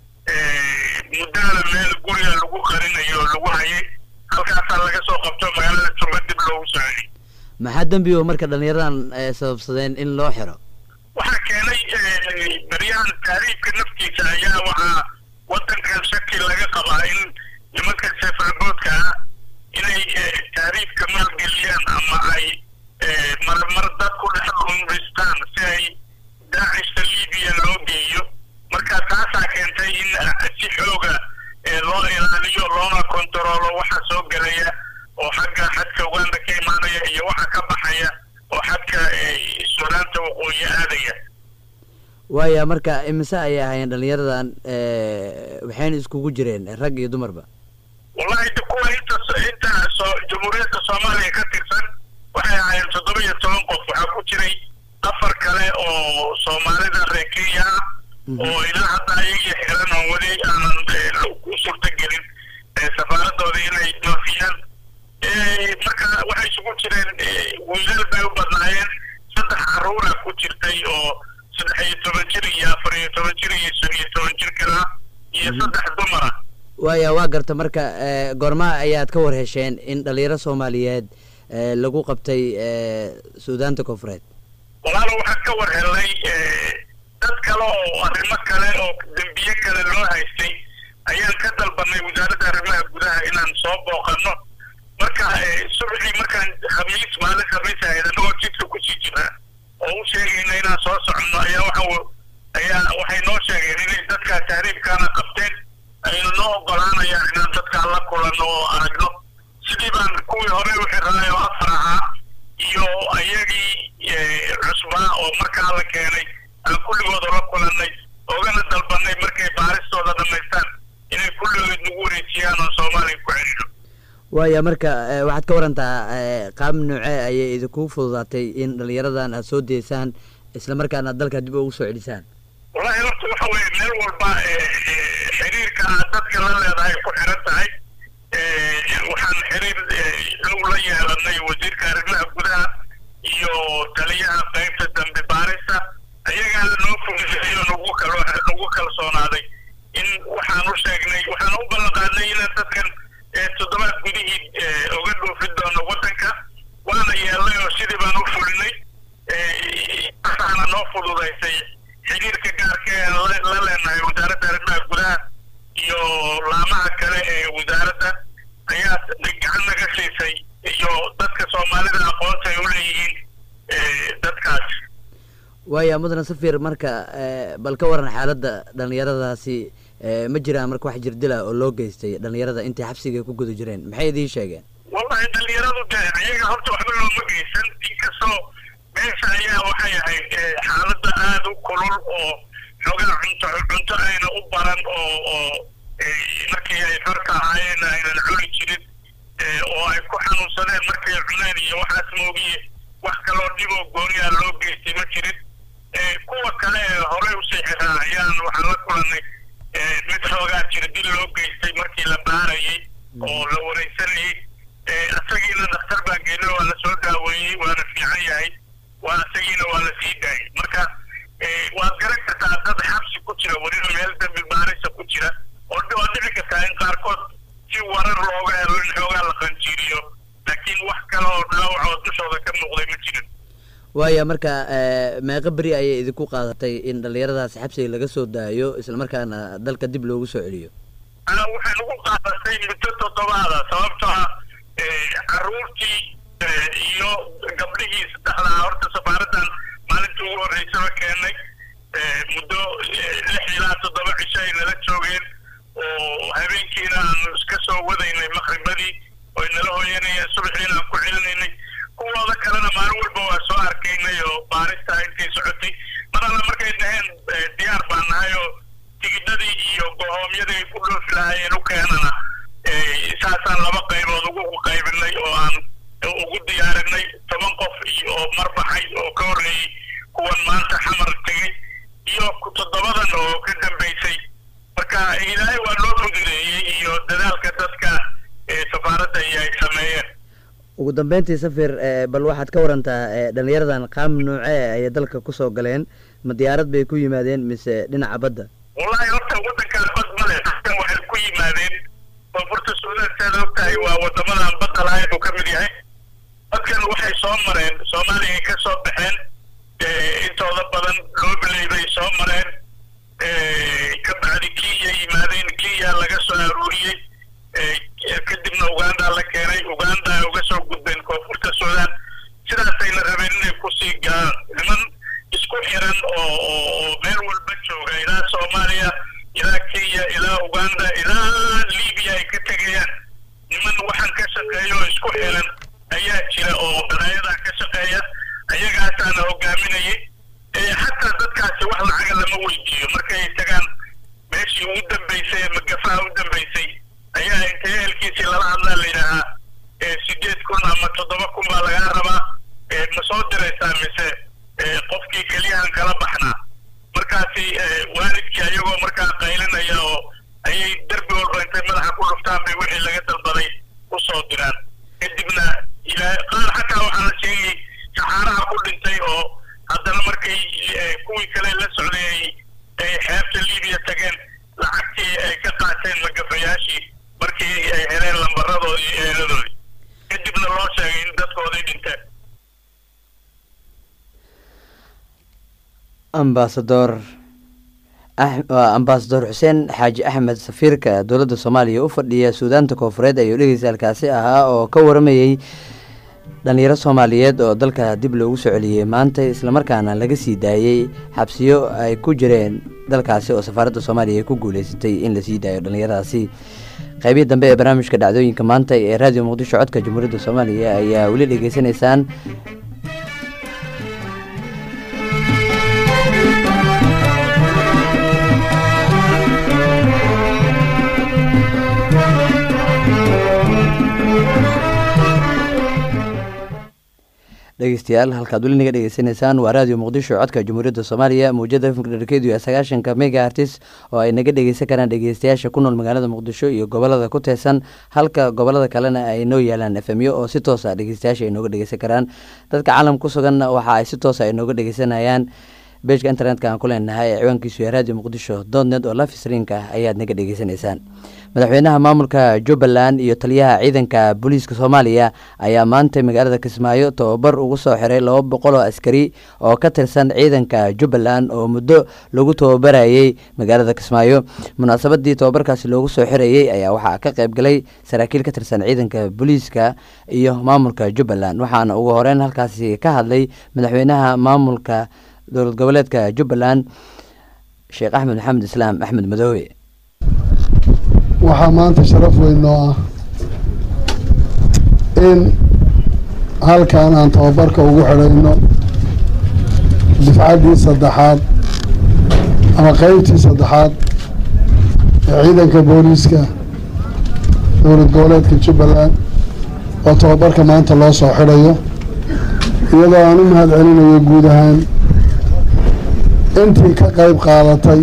muddada meel guriga lagu qarinayo oo lagu hayay halkaasaa laga soo qabto magaalada jurba dib loogu soo celiy maxaa dembi o marka dhallinyaradan sababsadeen in loo xiro waxaa keenay baryahan taariifka naftiisa ayaa waxaa waddankan shaki laga qabaa in nimanka seefaaboodka ah inay taariifka maalgeliyaan ama ay marmar dad ku dhex dhunristaan si ay daacishta libiya loo geeyo marka taasaa keentay in si xooga loo ilaaliyo loona kontaroolo waxa soo gelaya oo xagga xadka uganda ka imaanaya iyo waxa ka baxaya oo xadka suudaanta waqooyi aadaya waaya marka imise ayay ahaayeen dhallinyaradan waxayna iskugu jireen rag iyo dumarba wallahi de kuwa inta inta soo jamhuuriyadda soomaaliya ka tirsan waxay ahaayeen toddoba iyo toban qof waxaa ku jiray afar kale oo soomaalida reer kenya ah oo ilaa hadda ayagii xiran oo weli aanan ku suurtagelin safaaradooda inay doofiyaan marka waxay isugu jireen wiilal bay u badnaayeen saddex caruura ku jirtay oo saddex iyo toban jir iyo afar iyo toban jir iyo shan iyo toban jir kala iyo saddex dumara waaya waa garta marka ee, goorma ayaad ka war hesheen in dhalinyaro soomaaliyeed ee, lagu qabtay ee, suudaanta koonfureed walaalo waxaan ka war helnay eh, dad kale oo arrimo kale oo dembiye kale loo haystay ayaan ka dalbanay wasaaradda arrimaha gudaha inaan soo booqanno marka eh, subaxii markaan khamiis maalin khamiis ahayd annagoo jidka kusii jira oo u sheegayna inaan soo soconno ayaa waxa ayaa waxay noo sheegeen inay dadkaa tahriibkaana qabteen ayna noo ogolaanayaan inaan dadkaa la kulanno oo aragno sidii baan kuwii hore u xirnay oo afar ahaa iyo ayagii eh, cusbaa oo markaa la keenay aan kulligooda la kulannay ogana dalbanay markay baaristooda dhammaystaan inay kulligood nagu wareejiyaan oo soomaaliya ku celino waaya marka ee, waxaad ka warantaa ee, qaab noocee ayay idinku fududaatay in dhalinyaradan aad soo deysaan islamarkaana aad dalka dib ugu soo celisaan wallahi horta waxa weeye meel walba eh, eh, xiriirka aad dadka la leedahay ku xiran tahay Eh, waxaan xiriir eh, dhow la yeelanay wasiirka arrimaha gudaha iyo taliyaha qaybta dambe baarista ayagaa noo fududeeyay oo nagu kal nagu kalsoonaaday in waxaan u sheegnay waxaan u ballan qaadnay inaan dadkan eh, toddobaad gudihii eh, uga dhoofin doono waddanka waana yeelnay oo sidii baan u fulinay Eh, waxaana noo fududaysay xiriirka gaarka ee aan la la leenahay wasaaradda arrimaha gudaha iyo laamaha kale ee wasaaradda ayaa gacan naga siisay iyo dadka soomaalida aqoonta ay u leeyihiin eh, dadkaas waaya mudane safir marka ee, bal ka waran xaaladda dhalinyaradaasi ee, ma jiraan marka wax jirdila oo loo geystay dhalinyarada intay xabsiga ku guda jireen maxay idiin sheegeen wallahi dhalinyaradu de ayaga horta waxba looma geysan inkastoo meesha ayaa waxay ahayd eh, xaaladda aada u kulul oo xoogaa cunto cunto ayna u baran oo oo eh, markii ay xorta ahaayeen aynan cuni jirin eh, oo ay ku xanuunsadeen markay cuneen iyo waxaas moogiye wax kaloo dhiboo gooniyaa loo geystay ma jirin Eh, kuwa kale ee horey usii xiraa ayaan waxaan la kulannay eh, mid xoogaa jira dil loo geystay markii la baarayay oo la wareysanayay Eh, isagiina dhakhtar baan geynay waa la soo daaweeyey waana fiican yahay waa isagiina waa la sii daayay marka eh, waad garan kartaa dad xabsi ku jira weliba meel dambi baarisa ku jira oo dhi- waa dhici kartaa in qaarkood si warar looga helo in xoogaa la qanjiiriyo laakiin wax kale oo dhaawac oo dushooda ka muuqday ma jirin waaya marka ee, meeqa beri ayay idinku qaadatay in dhalinyaradaasi xabsiga laga soo daayo islamarkaana dalka dib loogu soo celiyo ana waxay nagu qaadatay muddo toddobaada sababtoo ah eh, carruurtii eh, iyo gabdhihii saddexdaa horta safaaraddan maalintii ugu horreysaba keenay eh, muddo eh, lix ilaa toddoba cisho ay nala joogeen oo habeenkiina aanu iska soo wadaynay maqribadii oy nala hooyanayeen subaxiina aan ku celinaynay kuwooda kalena maalin walba waa soo arkaynay oo baarista intay socotay mar alla markay dhaheen eh, diyaar baan nahay oo tigidhadii iyo gohoomyadii ay ku dhoofi lahaayeen u keenana eh, saasaan laba qaybood ugu qaybinay oo aan ugu diyaarinay toban qof iyo oo marbaxay oo ka horreeyey kuwan maanta xamar tegey iyo ku toddobadan oo ka dambaysay marka ilaahay waa loo fududeeyey iyo dadaalka dadka ee safaaradda iyo ay sameeyeen ugu dambeyntii safir ee, bal waxaad ka warantaa ee, dhalinyaradan qaab noocee ayay dalka kusoo galeen ma diyaarad bay ku yimaadeen mise dhinaca badda wallahi horta waddankaan bad male dadkan waxay ku yimaadeen koonfurta suudaan siaad og tahay waa waddamadan badda lahayn buu ka mid yahay dadkan waxay soo mareen soomaaliya ay ka soo baxeen eh, intooda badan loobiley bay soo mareen eh, ka bacdi kenya yimaadeen kenya laga soo aruuriyey eh, kadibna uganda la keenay uganda ay uga soo gudbeen koonfurta suudaan sidaasayna rabeen inay kusii galaan niman isku xiran oo oo oo meel walba jooga ilaa soomaaliya ilaa kenya ilaa uganda ilaa libiya ay ka tegayaan niman waxaan ka shaqeeya oo isku xiran ayaa jira oo dhalaayadaa ka shaqeeya ayagaasaana hogaaminayay Eh, xataa dadkaasi wax lacaga lama weydiiyo markay tagaan meeshii ugu dambaysay ee magafaha u dambaysay ayaa inta ehelkiisii lala hadlaa la yidhaahaa eh, sideed kun ama toddoba kun baa lagaa rabaa eh, ma soo diraysaa mise eh, qofkii keliyahan kala baxnaa markaasi eh, waalidkii ayagoo markaa qaylinaya oo ayay derbi walba intay madaxa ku dhuftaan bay wixii laga dalbaday u soo diraan kadibna ilaa qaar xataa waxaa la sheegay saxaaraha ku dhintay oo haddana markay eh, kuwii kale la socday ay ay xeebta libiya tageen lacagtii ay ka qa ambasador ambasador xuseen xaaji axmed safiirka dowladda soomaaliya u fadhiya suudaanta koofureed ayuu dhegeysaalkaasi ahaa oo ka waramayey dhalinyaro soomaaliyeed oo dalka dib loogu soo celiyey maanta islamarkaana laga sii daayey xabsiyo ay ku jireen dalkaasi oo safaaradda soomaaliya ay ku guuleysatay in lasii daayo dhalinyaradaasi qeybihii dambe ee barnaamijka dhacdooyinka maanta ee raadiyo muqdisho codka jamhuuriyadda soomaaliya ayaa weli dhegeysanaysaan dhegeystayaal halkaad weli naga dhegeysanaysaan waa raadiyo muqdisho codka jamhuuriyadda soomaaliya mawjada fmkdharkeedu ee sagaashanka mega artis oo ay naga dhegeysan karaan dhegeystayaasha ku nool magaalada muqdisho iyo gobolada ku teesan halka gobolada kalena ay noo yaalaan efemyo oo si toosa dhegeystayaasha ay nooga dhegeysan karaan dadka caalam ku suganna waxa ay si toosa ay nooga dhegeysanayaan bejka internetka aan ku leenahay ee ciwaankiisu ee radio muqdisho dotnet oo lafisriinka ayaad naga dhegeysanaysaan madaxweynaha maamulka jubbaland iyo taliyaha ciidanka booliiska soomaaliya ayaa maanta magaalada kismaayo tobabar ugu soo xiray laba boqol oo askari oo ka tirsan ciidanka jubbaland oo muddo lagu tobabarayey magaalada kismaayo munaasabadii tobabarkaasi loogu soo xirayey ayaa waxaa ka qayb galay saraakiil ka tirsan ciidanka booliiska iyo maamulka jubbaland waxaana ugu horeyn halkaasi ka hadlay madaxweynaha maamulka dowlad goboleedka jubbaland sheekh axmed maxamed islaam axmed madoobe waxaa maanta sharaf weyn noo ah in halkan aan tababarka ugu xidhayno difcaddii saddexaad ama qeybtii saddexaad ee ciidanka booliiska dowlad goboleedka jubbaland oo tababarka maanta loo soo xidhayo iyadoo aan u mahad celinayo guud ahaan intii ka qayb qaadatay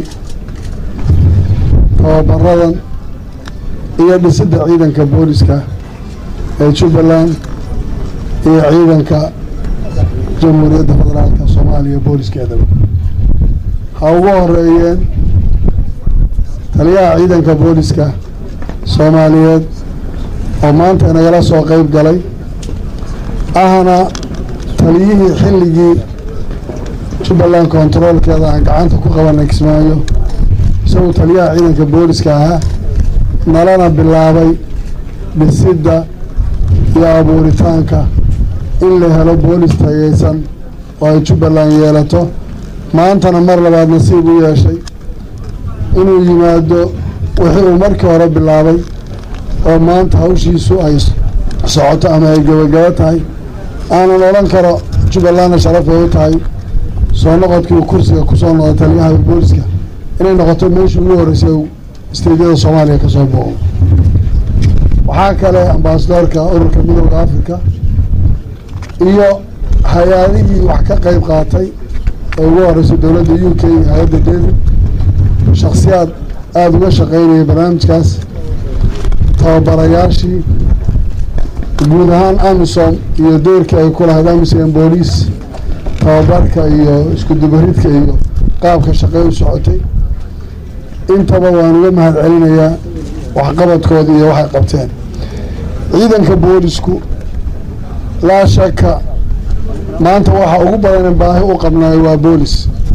tababaradan iyo dhisidda ciidanka booliska ee jubbaland iyo ciidanka jamhuuriyadda federaalka soomaaliya booliskeedaba ha ugu horeeyeen taliyaha ciidanka booliska soomaaliyeed oo maanta inagala soo qeyb galay ahna taliyihii xilligii jubbaland kontaroolkeeda aan gacanta ku qabanay kismaayo isagoo taliyaha ciidanka booliska ahaa nalana bilaabay dhisidda iyo abuuritaanka in la helo boolis tageysan oo ay jubbaland yeelato maantana mar labaad nasiib u yeeshay inuu yimaado wixii uu markii hore bilaabay oo maanta hawshiisu ay socoto ama ay gebagabo tahay aanan odhan karo jubbalandna sharaf bay u tahay soo noqodkii uu kursiga kusoo noqday taliyaha booliska inay noqoto meeshii ugu horreysay isteedyada soomaaliya ka soo booqo waxaa kale ambasadoorka ururka midooda africa iyo hay-adihii wax ka qeyb qaatay oo ugu horeysay dowladda u k hay-adda david shaksiyaad aada uga shaqeynaya barnaamijkaas tababarayaashii guud ahaan amisom iyo doorkii ay ku lahayd amisom booliis tababarka iyo isku dubaridka iyo qaabka shaqey u socotay intaba waan uga mahad celinayaa waxqabadkooda iyo waxay qabteen ciidanka boolisku laa shaka maanta waxa ugu badan baahi u qabnaayo waa boolis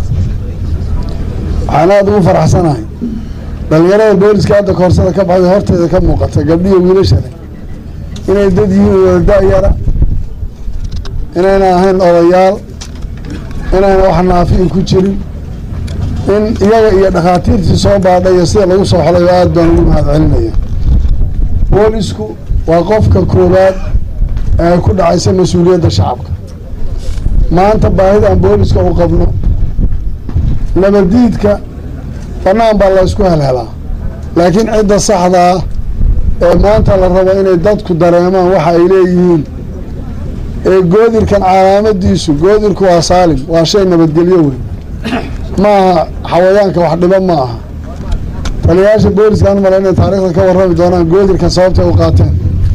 waxaan aada ugu faraxsanahay dhalinyarada booliska hadda koorsada ka baxday horteeda ka muuqata gabdhiyo wiilashale inay dad yihiin wada da-yara inayna ahayn odayaal inayna wax naafiin ku jirin in iyaga iyo dhakhaatiirtii soo baadhay iyo sida lagu soo xolayo aada baan ugu mahad celinaya boolisku waa qofka koowaad ee ku dhacaysa mas-uuliyadda shacabka maanta baahidaan booliska u qabno nabadiidka bannaan baa la ysku helhelaa laakiin cidda saxda ah ee maanta la rabo inay dadku dareemaan waxa ay leeyihiin ee goodirkan calaamadiisu goodirku waa saalim waa shay nabadgelyo weyn ma aha xawayaanka wax dhibo ma aha taliyayaasha booliskaan male inay taariikhda ka warrami doonaan goodirkan sababtay u qaateen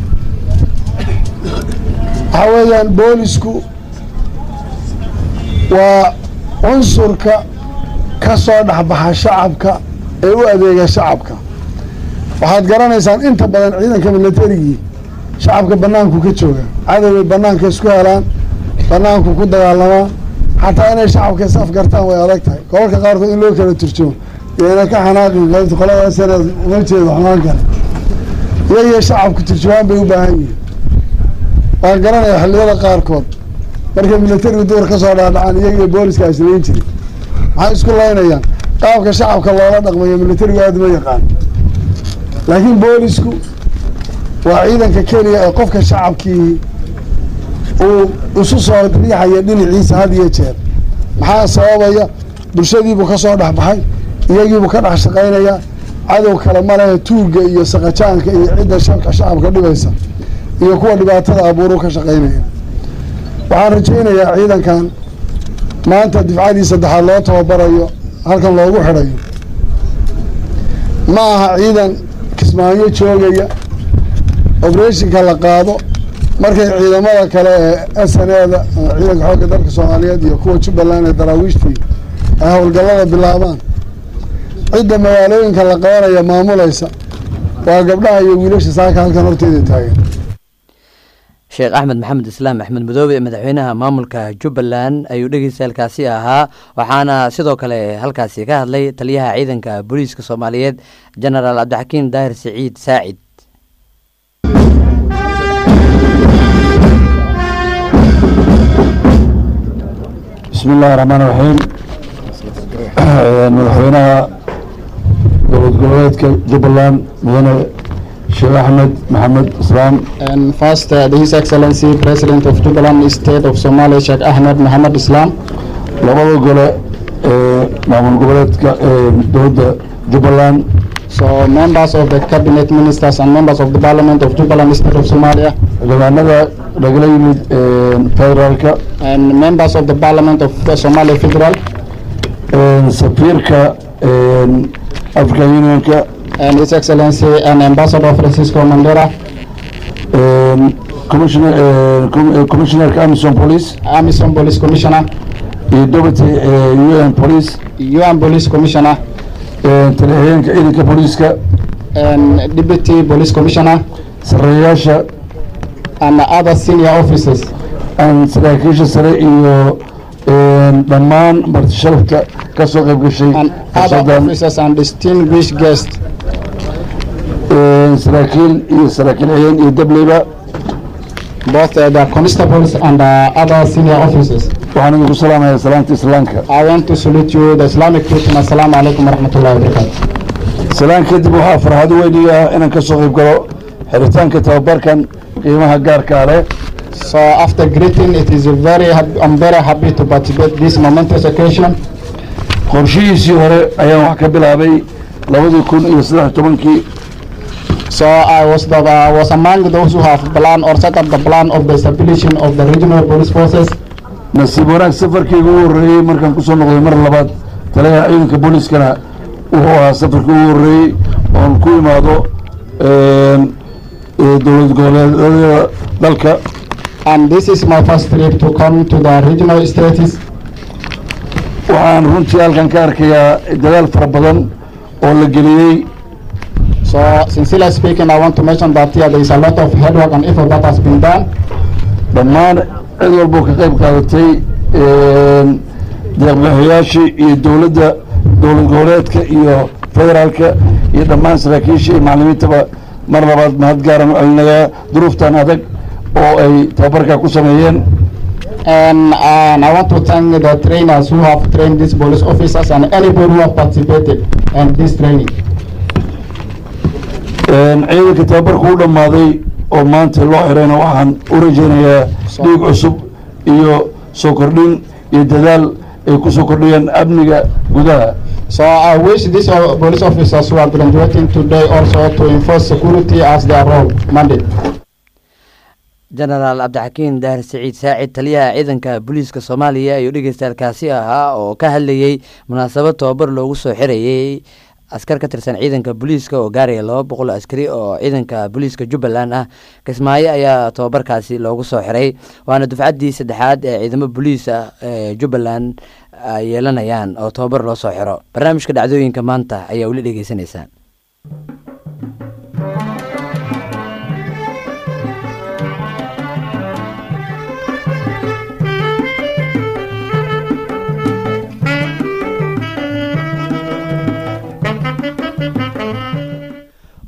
waxaa weeyaan boolisku waa cunsurka ka soo dhexbaxa shacabka ee u adeega shacabka waxaad garanaysaan inta badan ciidanka milatarigii shacabka banaanku ka jooga cadoway banaanka isku helaan banaanku ku dagaalamaa xataa inay shacabka is afgartaan way adag tahay gobolka qaarkood in loo kala turjumo iyona ka xanaaqin qaybta qolada saneed uma jeedo xumaan kale iyagiyo shacabku turjumaan bay u baahan yihiin waan garanaya xilliyada qaarkood markay militariga duur ka soo dhaadhacaan iyagiyo booliska islayn jiray maxay isku laynayaan qaabka shacabka loola dhaqmayo militarigu aada ma yaqaan laakiin boolisku waa ciidanka keliya ee qofka shacabkii uu isu soo riixaya dhinaciisa had iyo jeer maxaa sababaya bulshadiibuu ka soo dhexbaxay iyagiibuu ka dhex shaqaynayaa cadow kale malahe tuugga iyo saqajaanka iyo cidda shabka shacabka dhibaysa iyo kuwa dhibaatada abuuru ka shaqaynaya waxaan rajaynayaa ciidankan maanta difcadii saddexaad loo tababarayo halkan loogu xidhayo ma aha ciidan kismaayo joogaya obereshinka la qaado markay ciidamada kale ee s n eda ama ciidanka xoogga dalka soomaaliyeed iyo kuwa jubbaland ee daraawiishtii ay howlgallada bilaabaan cidda magaalooyinka la qabanaya maamulaysa waa gabdhaha iyo wiilasha saaka halkan horteeda taagan sheekh axmed maxamed islaam axmed madoobe madaxweynaha maamulka jubbaland ayuu dhegeystaalkaasi ahaa waxaana sidoo kale halkaasi ka hadlay taliyaha ciidanka booliiska soomaaliyeed jenaraal cabdixakiim daahir siciid saacid bismi illaahi raxmaan raxiim madaxweynaha dowlad goboleedka jubbaland mudane sheekh axmed maxamed islaam And first, uh, His Excellency President of Jubaland State of Somalia, Sheikh Ahmed Mohammed Islam. labada gole ee maamul goboleedka ee dowladda jubbaland So members of the cabinet ministers and members of the parliament of Jubaland State of Somalia xildhibaanada lagala yimid federaalka and members of the parliament of the Somalia Federal safiirka african unionka and His Excellency and Ambassador Francisco Mandela, commissioner commissionerka amison police Amison Police Commissioner, iyo deputy un police UN Police Commissioner, talixiyeenka ciidanka booliiska and Deputy Police Commissioner, sareeyaasha and other senior officers. aan saraakiisha sare iyo dhammaan marti sharafka ka soo qayb gashay and other fursadan officers and distinguished guests. saraakiil iyo saraakiil xigeen iyo dableyba both uh, the constables and uh, other senior officers. waxaan idinku salaamayaa salaanta islaamka I want to salute you, the Islamic greeting. Assalamu alaikum warahmatullahi wabarakatuh. salaan kadib waxaa farxad weyn ii ah inaan ka soo qayb galo xiritaanka tababarkan qiimaha gaarka ah leh So after greeting, it is a very happy, I'm very happy to participate this momentous occasion. qorshihiisii hore ayaan wax ka bilaabay labadii kun iyo saddex iyo tobankii So I was the, I was among those who have planned or set up the plan of the establishing of the regional police forces. nasiib wanaag safarkayga ugu horreeyey markaan kusoo noqday mar labaad taliyaha ciidanka booliiskana wuxuu ahaa safarkii ugu horreeyey oon ku imaado dowlad goboleedyada dalka And this is my first trip to come to the regional states. waxaan runtii halkan ka arkayaa dadaal fara badan oo la geliyey So sincerely speaking, I want to mention that here there is a lot of hard work and effort that has been done. dhammaan cid walboo ka qayb qaadatay deeqbixiyaashii iyo dowladda dowlad goboleedka iyo federaalka iyo dhammaan saraakiisha iyo macallimiintaba mar labaad mahad gaaran u celinayaa duruuftan adag oo ay tababarka ku sameeyeen And, and I want to thank the trainers who have trained these police officers and anybody who have participated in this training. ciidanka tababarku u dhammaaday oo maanta loo xirayna waxaan u rajaynayaa dhiig cusub iyo soo kordhin iyo dadaal ay ku soo kordhiyaan amniga gudaha So I wish these uh, police officers who are graduating today also to enforce security as their role mandate. jenaraal cabdixakiin daahir siciid saacid taliyaha ciidanka booliiska soomaaliya ayuu dhegeystaalkaasi ahaa oo ka hadlayey munaasabad tobabar loogu soo xirayey askar ka tirsan ciidanka booliiska oo gaaraya laba boqol askari oo ciidanka booliiska jubbaland ah kismaayo ayaa tobabarkaasi loogu soo xiray waana dufcaddii saddexaad ee ciidamo booliis ah ee jubbaland ay yeelanayaan oo tobabar loo soo xiro barnaamijka dhacdooyinka maanta ayaa weli dhegeysanaysaan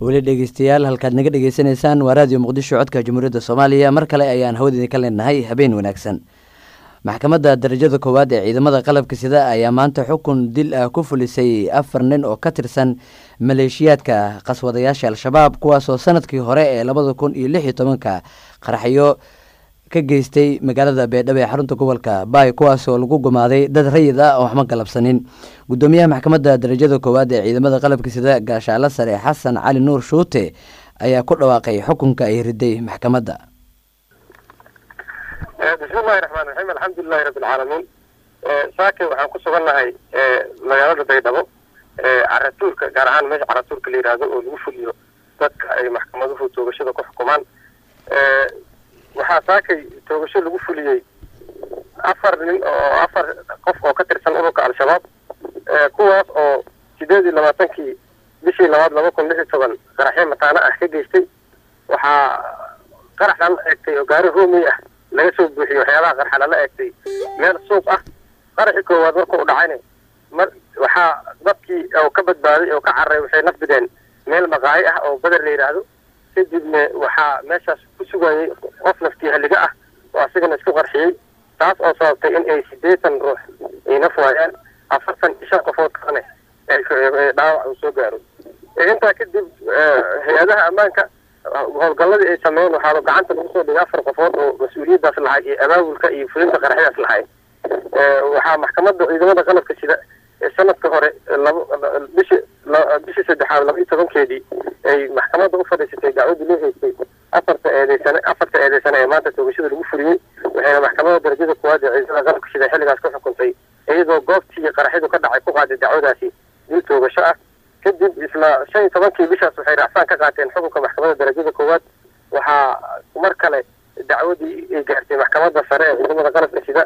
weli dhegeystayaal halkaad naga dhegeysanaysaan waa raadiyo muqdisho codka jamhuuriyadda soomaaliya mar kale ayaan hawadiini ka leenahay habeen wanaagsan maxkamadda darajada koowaad ee ciidamada qalabka sida ayaa maanta xukun dil ah ku fulisay afar nin oo ka tirsan maleeshiyaadka qaswadayaasha al-shabaab kuwaasoo sanadkii hore ee labada kun iyo lix iyo tobanka qaraxyo ka geystay magaalada beedhabo ee xarunta gobolka baay kuwaasoo lagu gumaaday dad rayid ah oo waxma galabsanin gudoomiyaha maxkamadda darajada koowaad ee ciidamada qalabka sida gaashaalo sare xasan cali nuur shuute ayaa ku dhawaaqay xukunka ay riday maxkamadda bismillahi raxmaan raxiim alxamdulilahi rabbi alcaalamiin saake waxaan ku sugannahay magaalada baydhabo caratuurka gaar ahaan meesha caratuurka la yidhaahdo oo lagu fuliyo dadka ay maxkamaduhu toogashada ku xukumaan waxaa saakay toogasho lagu fuliyey afar nin oo afar qof oo ka tirsan ururka al-shabaab kuwaas oo sideed iyo labaatankii bishii labaad laba kun lix iyo toban qaraxyo mataano ah ka geystay waxaa qaraxdan la eegtay oo gaari roomi ah laga soo buuxiyey waxyaabaha qarxa lala eegtay meel suuq ah qaraxii koowaad marka u dhacayna mar waxaa dadkii oo ka badbaaday oo ka carray waxay nafbideen meel maqaayi ah oo beder la yidhaahdo kadibna waxaa meeshaas ku sugayay qof naftii halliga ah oo asigana isku qarxiyey taas oo sababtay in ay siddeetan ruux ay naf waayaan afartan iyo shan qofood kalene dhaawac uu soo gaaro intaa kadib hay-adaha ammaanka howlgalladii ay sameeyeen waxaa gacanta lagu soo dhigay afar qofood oo mas-uuliyaddaas lahay iyo abaabulka iyo fulinta qaraxyadaas lahay waxaa maxkamadda ciidamada qalabka sida sanadka hore laba bishi bishii saddexaad laba iyo tobankeedii ay maxkamadda u fadhiisatay dacwadii loo haystay afarta eedeysane afarta eedeysane ee maanta toogashada lagu fuliyey waxayna maxkamadda darajada koowaad ee ciidamada qalabka sida xilligaas ku xukuntay iyadoo goobtii qaraxyadu ka dhacay ku qaaday dacwadaasi dil toogasho ah kadib isla shan iyo tobankii bishaas waxay racfaan ka qaateen xukunka maxkamadda darajada koowaad waxaa mar kale dacwadii ay gaartay maxkamadda sare ee ciidamada qalabka sida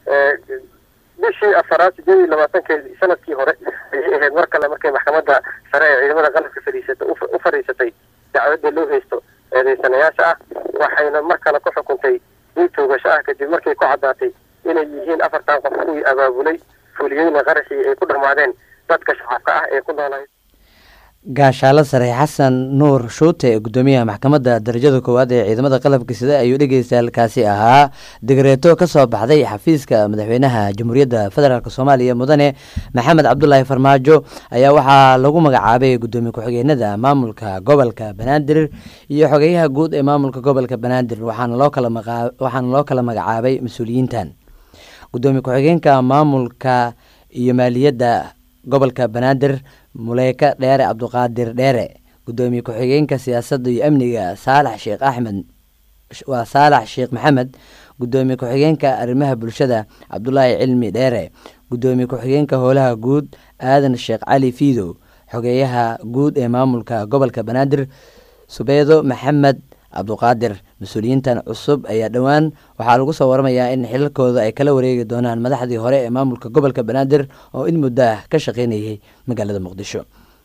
bishii afaraad sideed iyo labaatankeedii sanadkii hore ayay ahayd mar kale markay maxkamadda sare ee ciidamada qalabka fadhiisata u fadhiisatay dacwadda loo haysto eedeysanayaasha ah waxayna mar kale ku xukuntay dil toogasho ah kadib markay ku caddaatay inay yihiin afartan qof kuwii abaabulay fuliyeyna qaraxii ay ku dhammaadeen dadka shacabka ah ee ku noolay gaashaalo sare xasan nuur shuute gudoomiyaha maxkamadda darajada koowaad ee ciidamada qalabka sida ayuu dhegeystaalkaasi ahaa digreeto ka soo baxday xafiiska madaxweynaha jamhuuriyadda federaalk soomaaliya mudane maxamed cabdulaahi farmaajo ayaa waxaa lagu magacaabay gudoomiye ku-xigeenada maamulka gobolka banaadir iyo xogeyaha guud ee maamulka gobolka banaadir waxaana loo kala waxaana loo kala magacaabay mas-uuliyiintan gudoomiye ku-xigeenka maamulka iyo maaliyadda gobolka banaadir muleyka dheere cabduqaadir dheere gudoomiye ku-xigeenka siyaasadda iyo amniga saalax sheekh axmed waa saalax sheekh maxamed gudoomiye ku-xigeenka arrimaha bulshada cabdulaahi cilmi dheere gudoomiye ku-xigeenka howlaha guud aadan sheekh cali fiidow xogeeyaha guud ee maamulka gobolka banaadir subeedo maxamed cabduqaadir mas-uuliyiintan cusub ayaa dhowaan waxaa lagu soo waramayaa in xilalkooda ay kala wareegi doonaan madaxdii hore ee maamulka gobolka banaadir oo in muddo ah ka shaqeynayay magaalada muqdisho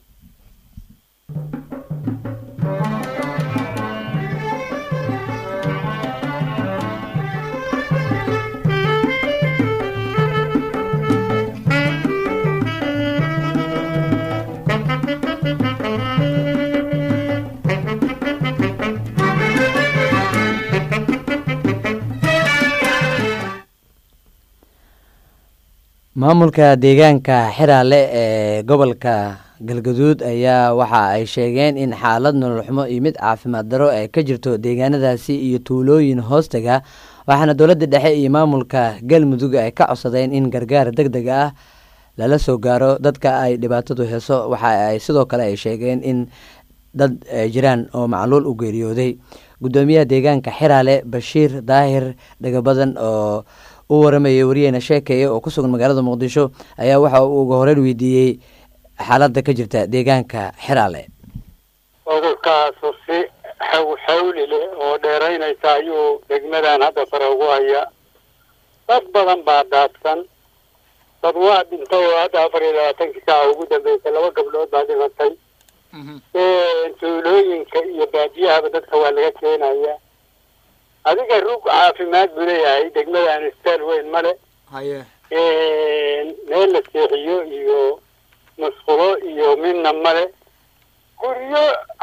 maamulka deegaanka xiraale ee gobolka galgaduud ayaa waxa ay sheegeen in xaalad nololxumo iyo mid caafimaad daro ay ka jirto deegaanadaasi iyo tuulooyin hoostaga waxaana dowladda dhexe iyo maamulka galmudug ay ka codsadeen in gargaar deg deg ah lala soo gaaro dadka ay dhibaatadu heeso waxa ay sidoo kale ay sheegeen in dad jiraan oo macluul u geeriyooday gudoomiyaha deegaanka xiraale bashiir daahir dhagabadan oo u waramayay wariyeyna sheekeeye oo ku sugan magaalada muqdisho ayaa waxa uu uga horeyn weydiiyey xaaladda ka jirta deegaanka xiraale cudurkaasu si xaw xawli leh oo dheeraynaysa ayuu degmadan hadda sare ugu haya dad badan baa daadsan dad waa dhintay oo hadda afar iyo labaatankii saaca ugu dambeysay laba gabdhood baa dhimatay tuulooyinka iyo baadiyahaba dadka waa laga keenaya adiga rug caafimaad buu leeyahay degmadan istaal weyn male haye meel la seexiyo iyo musqulo iyo midna male guryo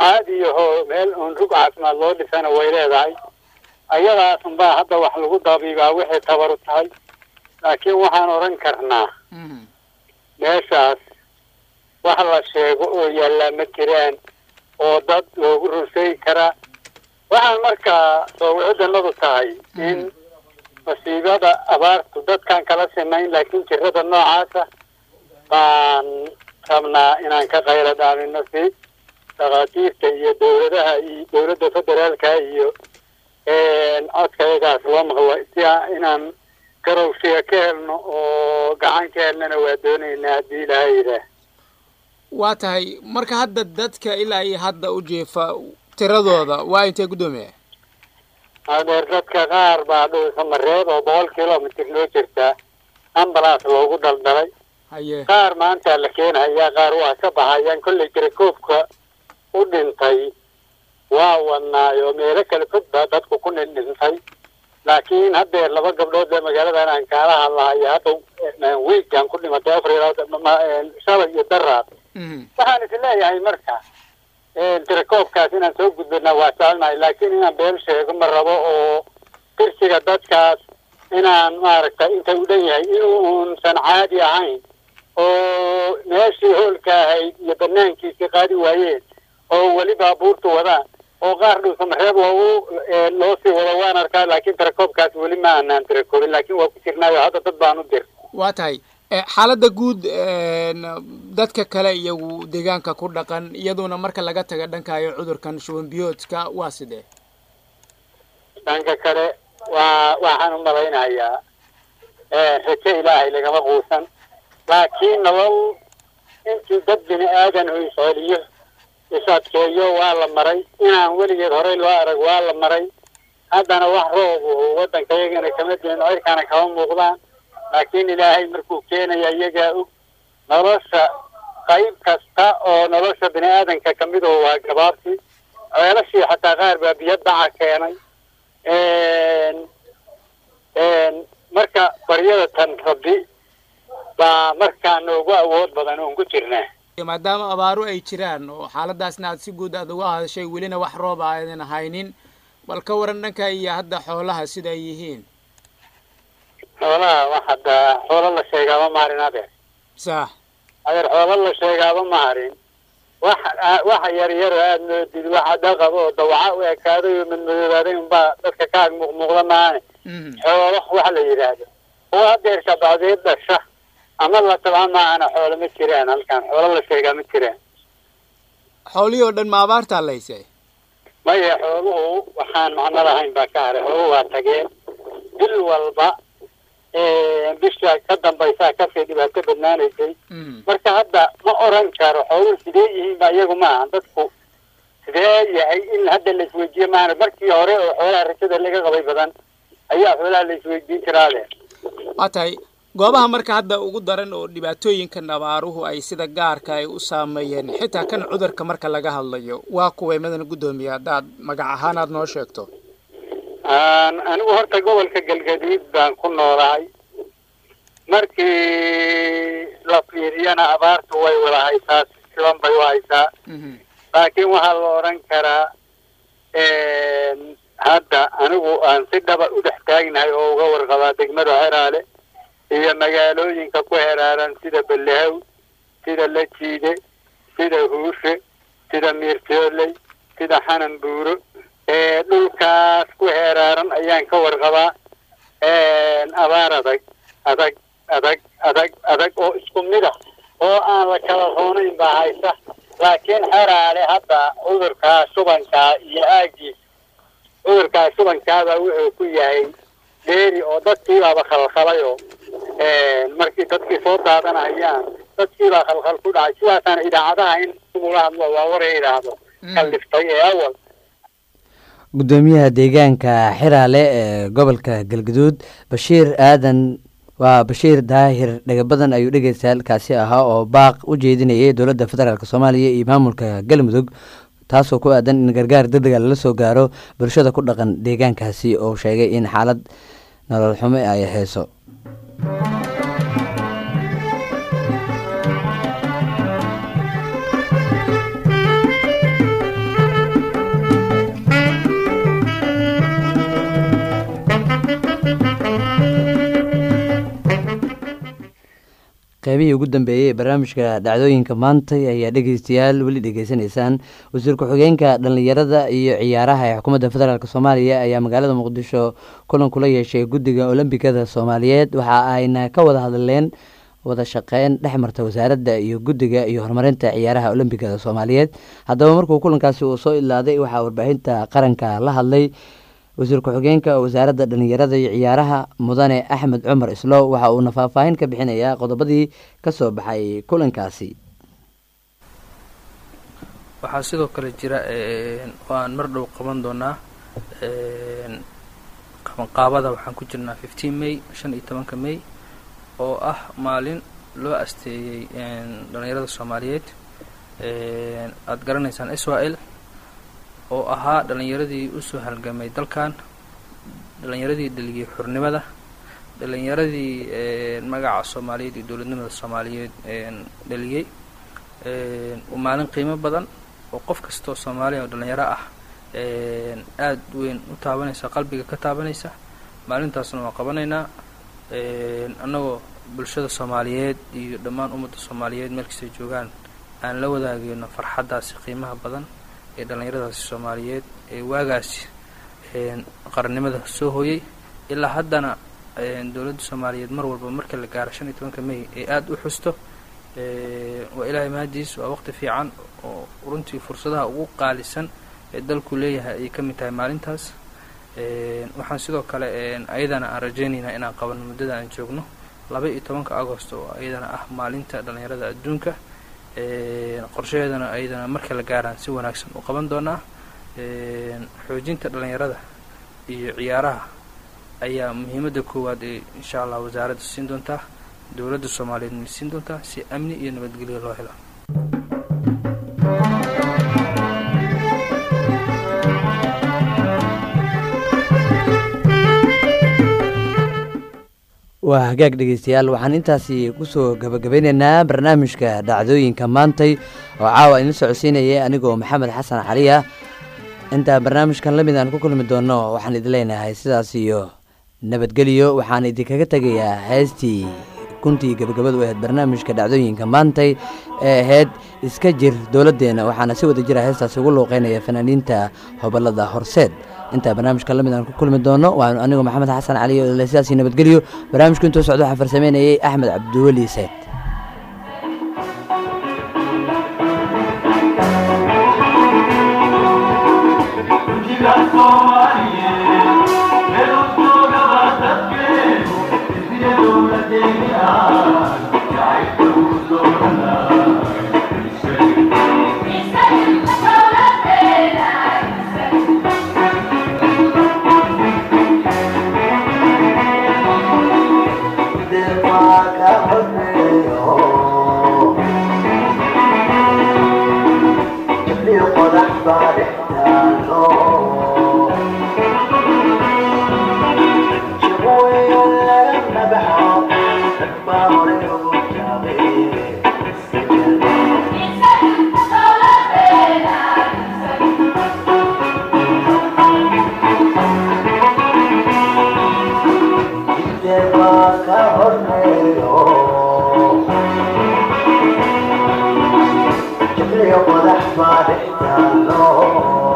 caadiyahoo meel uun rug caafimaad loo dhisana way leedahay ayadaas unbaa hadda wax lagu dabiibaa wixii tabaru tahay laakiin waxaan odhan karnaa meeshaas wax la sheego oo yaallaa ma jiraan oo dad loogu rusay karaa waxaan markaa soowicidannadu tahay in masiibada abaartu dadkaan kala simayn laakiin jirada noocaasa baan rabnaa inaan ka qayla dhaamino si dhakhaatiirta iyo dowladaha iyo dowladda federaalka iyo codkayagaas loo maqlo si inaan garowshiga ka helno oo gacan ka helnana waa doonaynaa haddii ilaahay yidhaah waa tahay marka hadda dadka ilaa iyo hadda u jeefa tiradooda waa intee guddoomiya adeer dadka qaar baa dhulka mareed oo boqol kilomitr loo jirtaa ambalaas loogu daldalay haye qaar maanta la keenhayaa qaar waa ka baxayaan kolley tirakoobka u dhintay waa wadnaayo meelo kale fog baa dadku ku dhindhintay laakiin haddeer laba gabdhood ee magaaladan aan kaala hadlahayo hadda wiigan ku dhimatay afar iyo shalay iyo daraad waxaan is leeyahay marka tirakoobkaas inaan soo gudbina waa jecelnahay laakiin inaan been sheego ma rabo oo dirsiga dadkaas inaan maaragtay inta u dhan yahay inuunsan caadi ahayn oo meeshii hoolka ahayd iyo banaankiisii qaadi waayeen oo weli baabuurtu wadaan oo qaar dhulsamareeb loogu loo sii wado waan arkaa laakiin tirakoobkaas weli ma aanaan tirakoobin laakiin waa ku jirnaayo hadda dad baan u dir waa tahay xaaladda guud dadka kale iyagu deegaanka ku dhaqan iyaduna marka laga taga dhankayo cudurkan shuban biyoodka waa sidee dhanka kale waa waxaan u malaynayaa rajo ilaahay lagama quusan laakiin nolol intii dad bini aadan u isceliyo is-adkeeyo waa la maray inaan weligeed horey loo arag waa la maray haddana wax roob oo waddanka iyagana kama diin cirkana kama muuqdaan laakiin ilaahay markuu keenaya iyagaa og nolosha qayb kasta oo nolosha bini aadanka kamid oo waa gabaabsi ceelashii xataa qaar baa biyo dhaca keenay marka baryada tan rabbi baa markaa noogu awood badan oon ku jirnaa maadaama abaaru ay jiraan oo xaaladaasna aad si guud aad uga hadashay welina wax roob aadan haynin bal ka waran dhanka iyo hadda xoolaha sida ay yihiin xoolaha wax hadda xoolo la sheegaaba maharin adeer sax adeer xoolo la sheegaaba maharin wax waxa yar yar oo aada moodid waxa dhaqab oo dawaca u ekaaday oo madmadoobaaday unbaa dadka ka ag muuqmuuqda maane xoolo waxa la yidhaahdo oo hadeer shabacdeed dhasha ama la tabaa maahana xoolo ma jiraan halkan xoolo la sheegaa ma jiraan xoolihii oo dhan ma abaartaa laysay maya xooluhu waxaan macno lahayn baa ka haray xooluhu waa tageen bil walba bisha ka dambaysaa kasii dhibaato badnaanaysay marka hadda ma oran karo xooluhu sidee yihiin ba iyagu maaha dadku sidee yahay in hadda la isweydiiyo maahana markii hore oo xoolaha rajada laga qabay badan ayaa xoolaha la isweydiin jiraade waa tahay goobaha marka hadda ugu daran oo dhibaatooyinkan abaaruhu ay sida gaarka ay u saameeyeen xitaa kan cudurka marka laga hadlayo waa kuway madana guddoomiye haddaad magac ahaan aad noo sheegto anigu horta gobolka galgaduud baan ku noolahay markii la fiiriyana abaartu way wada haysaa siban bay u haysaa laakiin waxaa la odhan karaa hadda anigu aan si dhaba u dhex taagnahay oo uga warqabaa degmada xeraale iyo magaalooyinka ku heraaran sida bellehaw sida lajiide sida huushe sida miirtooley sida xanan buuro dhulkaas ku heraaran ayaan ka warqabaa abaar adag adag adag adag adag oo isku mid ah oo aan la kala roonayn baa haysa laakiin xeraale hadda cudurkaa shubankaa iyo aagiis cudurkaa shubankaaba wuxuu ku yahay dheeri oo dadkiibaaba khalkhalay oo markii dadkii soo daadanayaan dadkiibaa khalkhal ku dhacay sidaasaan idaacadaha in ugula hadlo waa war idhaahdo kalliftay ee awal guddoomiyaha deegaanka xiraale ee gobolka galgaduud bashiir aadan waa bashiir daahir dhagabadan ayuu dhegeysta halkaasi ahaa oo baaq u jeedinayay dowladda federaalk soomaaliya iyo maamulka galmudug taasoo ku aadan in gargaar degdega lala soo gaaro bulshada ku dhaqan deegaankaasi oo sheegay in xaalad nolol xumo ay hayso qeybihii ugu dambeeyey ee barnaamijka dhacdooyinka maanta ayaa dhegeystayaal weli dhegeysanaysaan wasiir ku-xigeenka dhallinyarada iyo ciyaaraha ee xukuumadda federaalk soomaaliya ayaa magaalada muqdisho kulan kula yeeshay guddiga olombikada soomaaliyeed waxa ayna ka wada hadleen wada shaqeyn dhex marta wasaaradda iyo guddiga iyo horumarinta ciyaaraha olombikada soomaaliyeed haddaba markuu kulankaasi uu soo ilaaday waxaa warbaahinta qaranka la hadlay wasiir ku-xigeenka wasaaradda dhallinyarada iyo ciyaaraha mudane axmed cumar islow waxa uuna faahfaahin ka bixinayaa qodobadii ka soo baxay kulankaasi waxaa sidoo kale jira oo aan mar dhow qaban doonaa qabanqaabada waxaan ku jirnaa fifteen may shan iyo tobanka may oo ah maalin loo asteeyey dhallinyarada soomaaliyeed aada garanaysaan israel oo ahaa dhallinyaradii usoo halgamay dalkan dhallinyaradii dhaliyey xurnimada dhallinyaradii magaca soomaaliyeed iyo dowladnimada soomaaliyeed dhaliyey maalin qiimo badan oo qof kastoo soomaaliya oo dhallinyaro ah aada weyn u taabanaysa qalbiga ka taabanaysa maalintaasna waan qabanaynaa annagoo bulshada soomaaliyeed iyo dhammaan ummadda soomaaliyeed meel kastay joogaan aan la wadaageyno farxaddaasi qiimaha badan ee dhallinyaradaasi soomaaliyeed ee waagaasi qarannimada soo hooyey ilaa haddana dowladda soomaaliyeed mar walba marka la gaaro shan iyo tobanka may ee aada u xusto waa ilaahay mahadiis waa waqti fiican oo runtii fursadaha ugu qaalisan ee dalku leeyahay ayay ka mid tahay maalintaas waxaan sidoo kale ayadana aan rajaynaynaa inaan qabano muddada aan joogno laba iyo tobanka agost oo ayadana ah maalinta dhallinyarada adduunka qorshaheedana ayadana marka la gaaraan si wanaagsan u qaban doonaa xoojinta dhallinyarada iyo ciyaaraha ayaa muhiimadda koowaad ee insha allah wasaaradda siin doontaa dowladda soomaaliyeedna siin doontaa si amni iyo nabadgelyo loo helo waa hagaag dhegeystayaal waxaan intaasi kusoo gabagabeyneynaa barnaamijka dhacdooyinka maantay oo caawa idin socodsiinayay anigoo maxamed xasan cali ah intaa barnaamijkan lamid aan ku kulmi doono waxaan idin leenahay sidaas iyo nabadgelyo waxaan idinkaga tegayaa heestii kuntii gabagabadu ahayd barnaamijka dhacdooyinka maantay ee ahayd iska jir dowladdeena waxaana si wada jira heestaasi ugu luuqeynaya fanaaniinta hobolada horseed intaa barnaamijka lamid aan ku kulmi doono waanu anigu maxamed xasan cali oo sidaasi nabadgelyo barnaamijku intuu socdo waxaa farsameynayay axmed cabdiweli seed qodax baa dhextaalo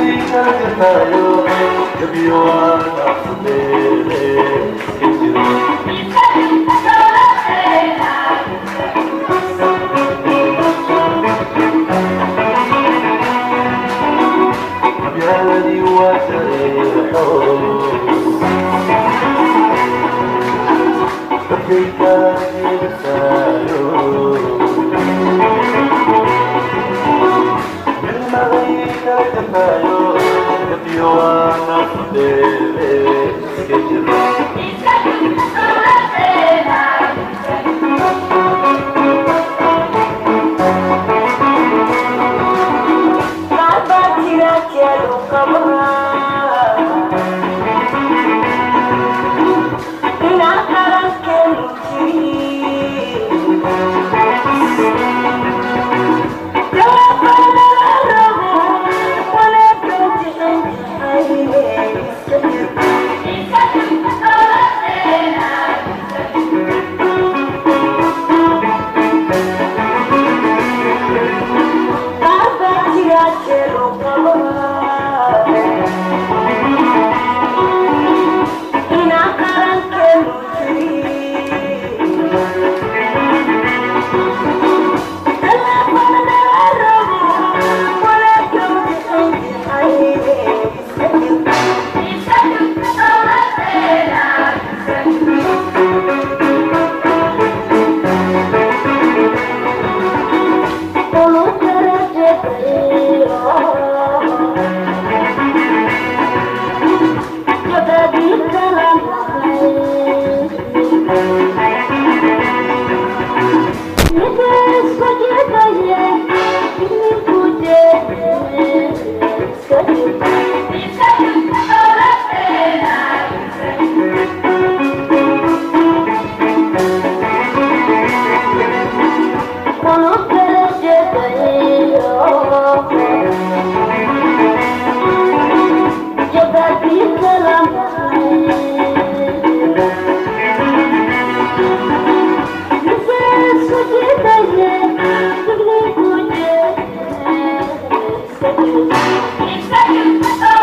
Thank you.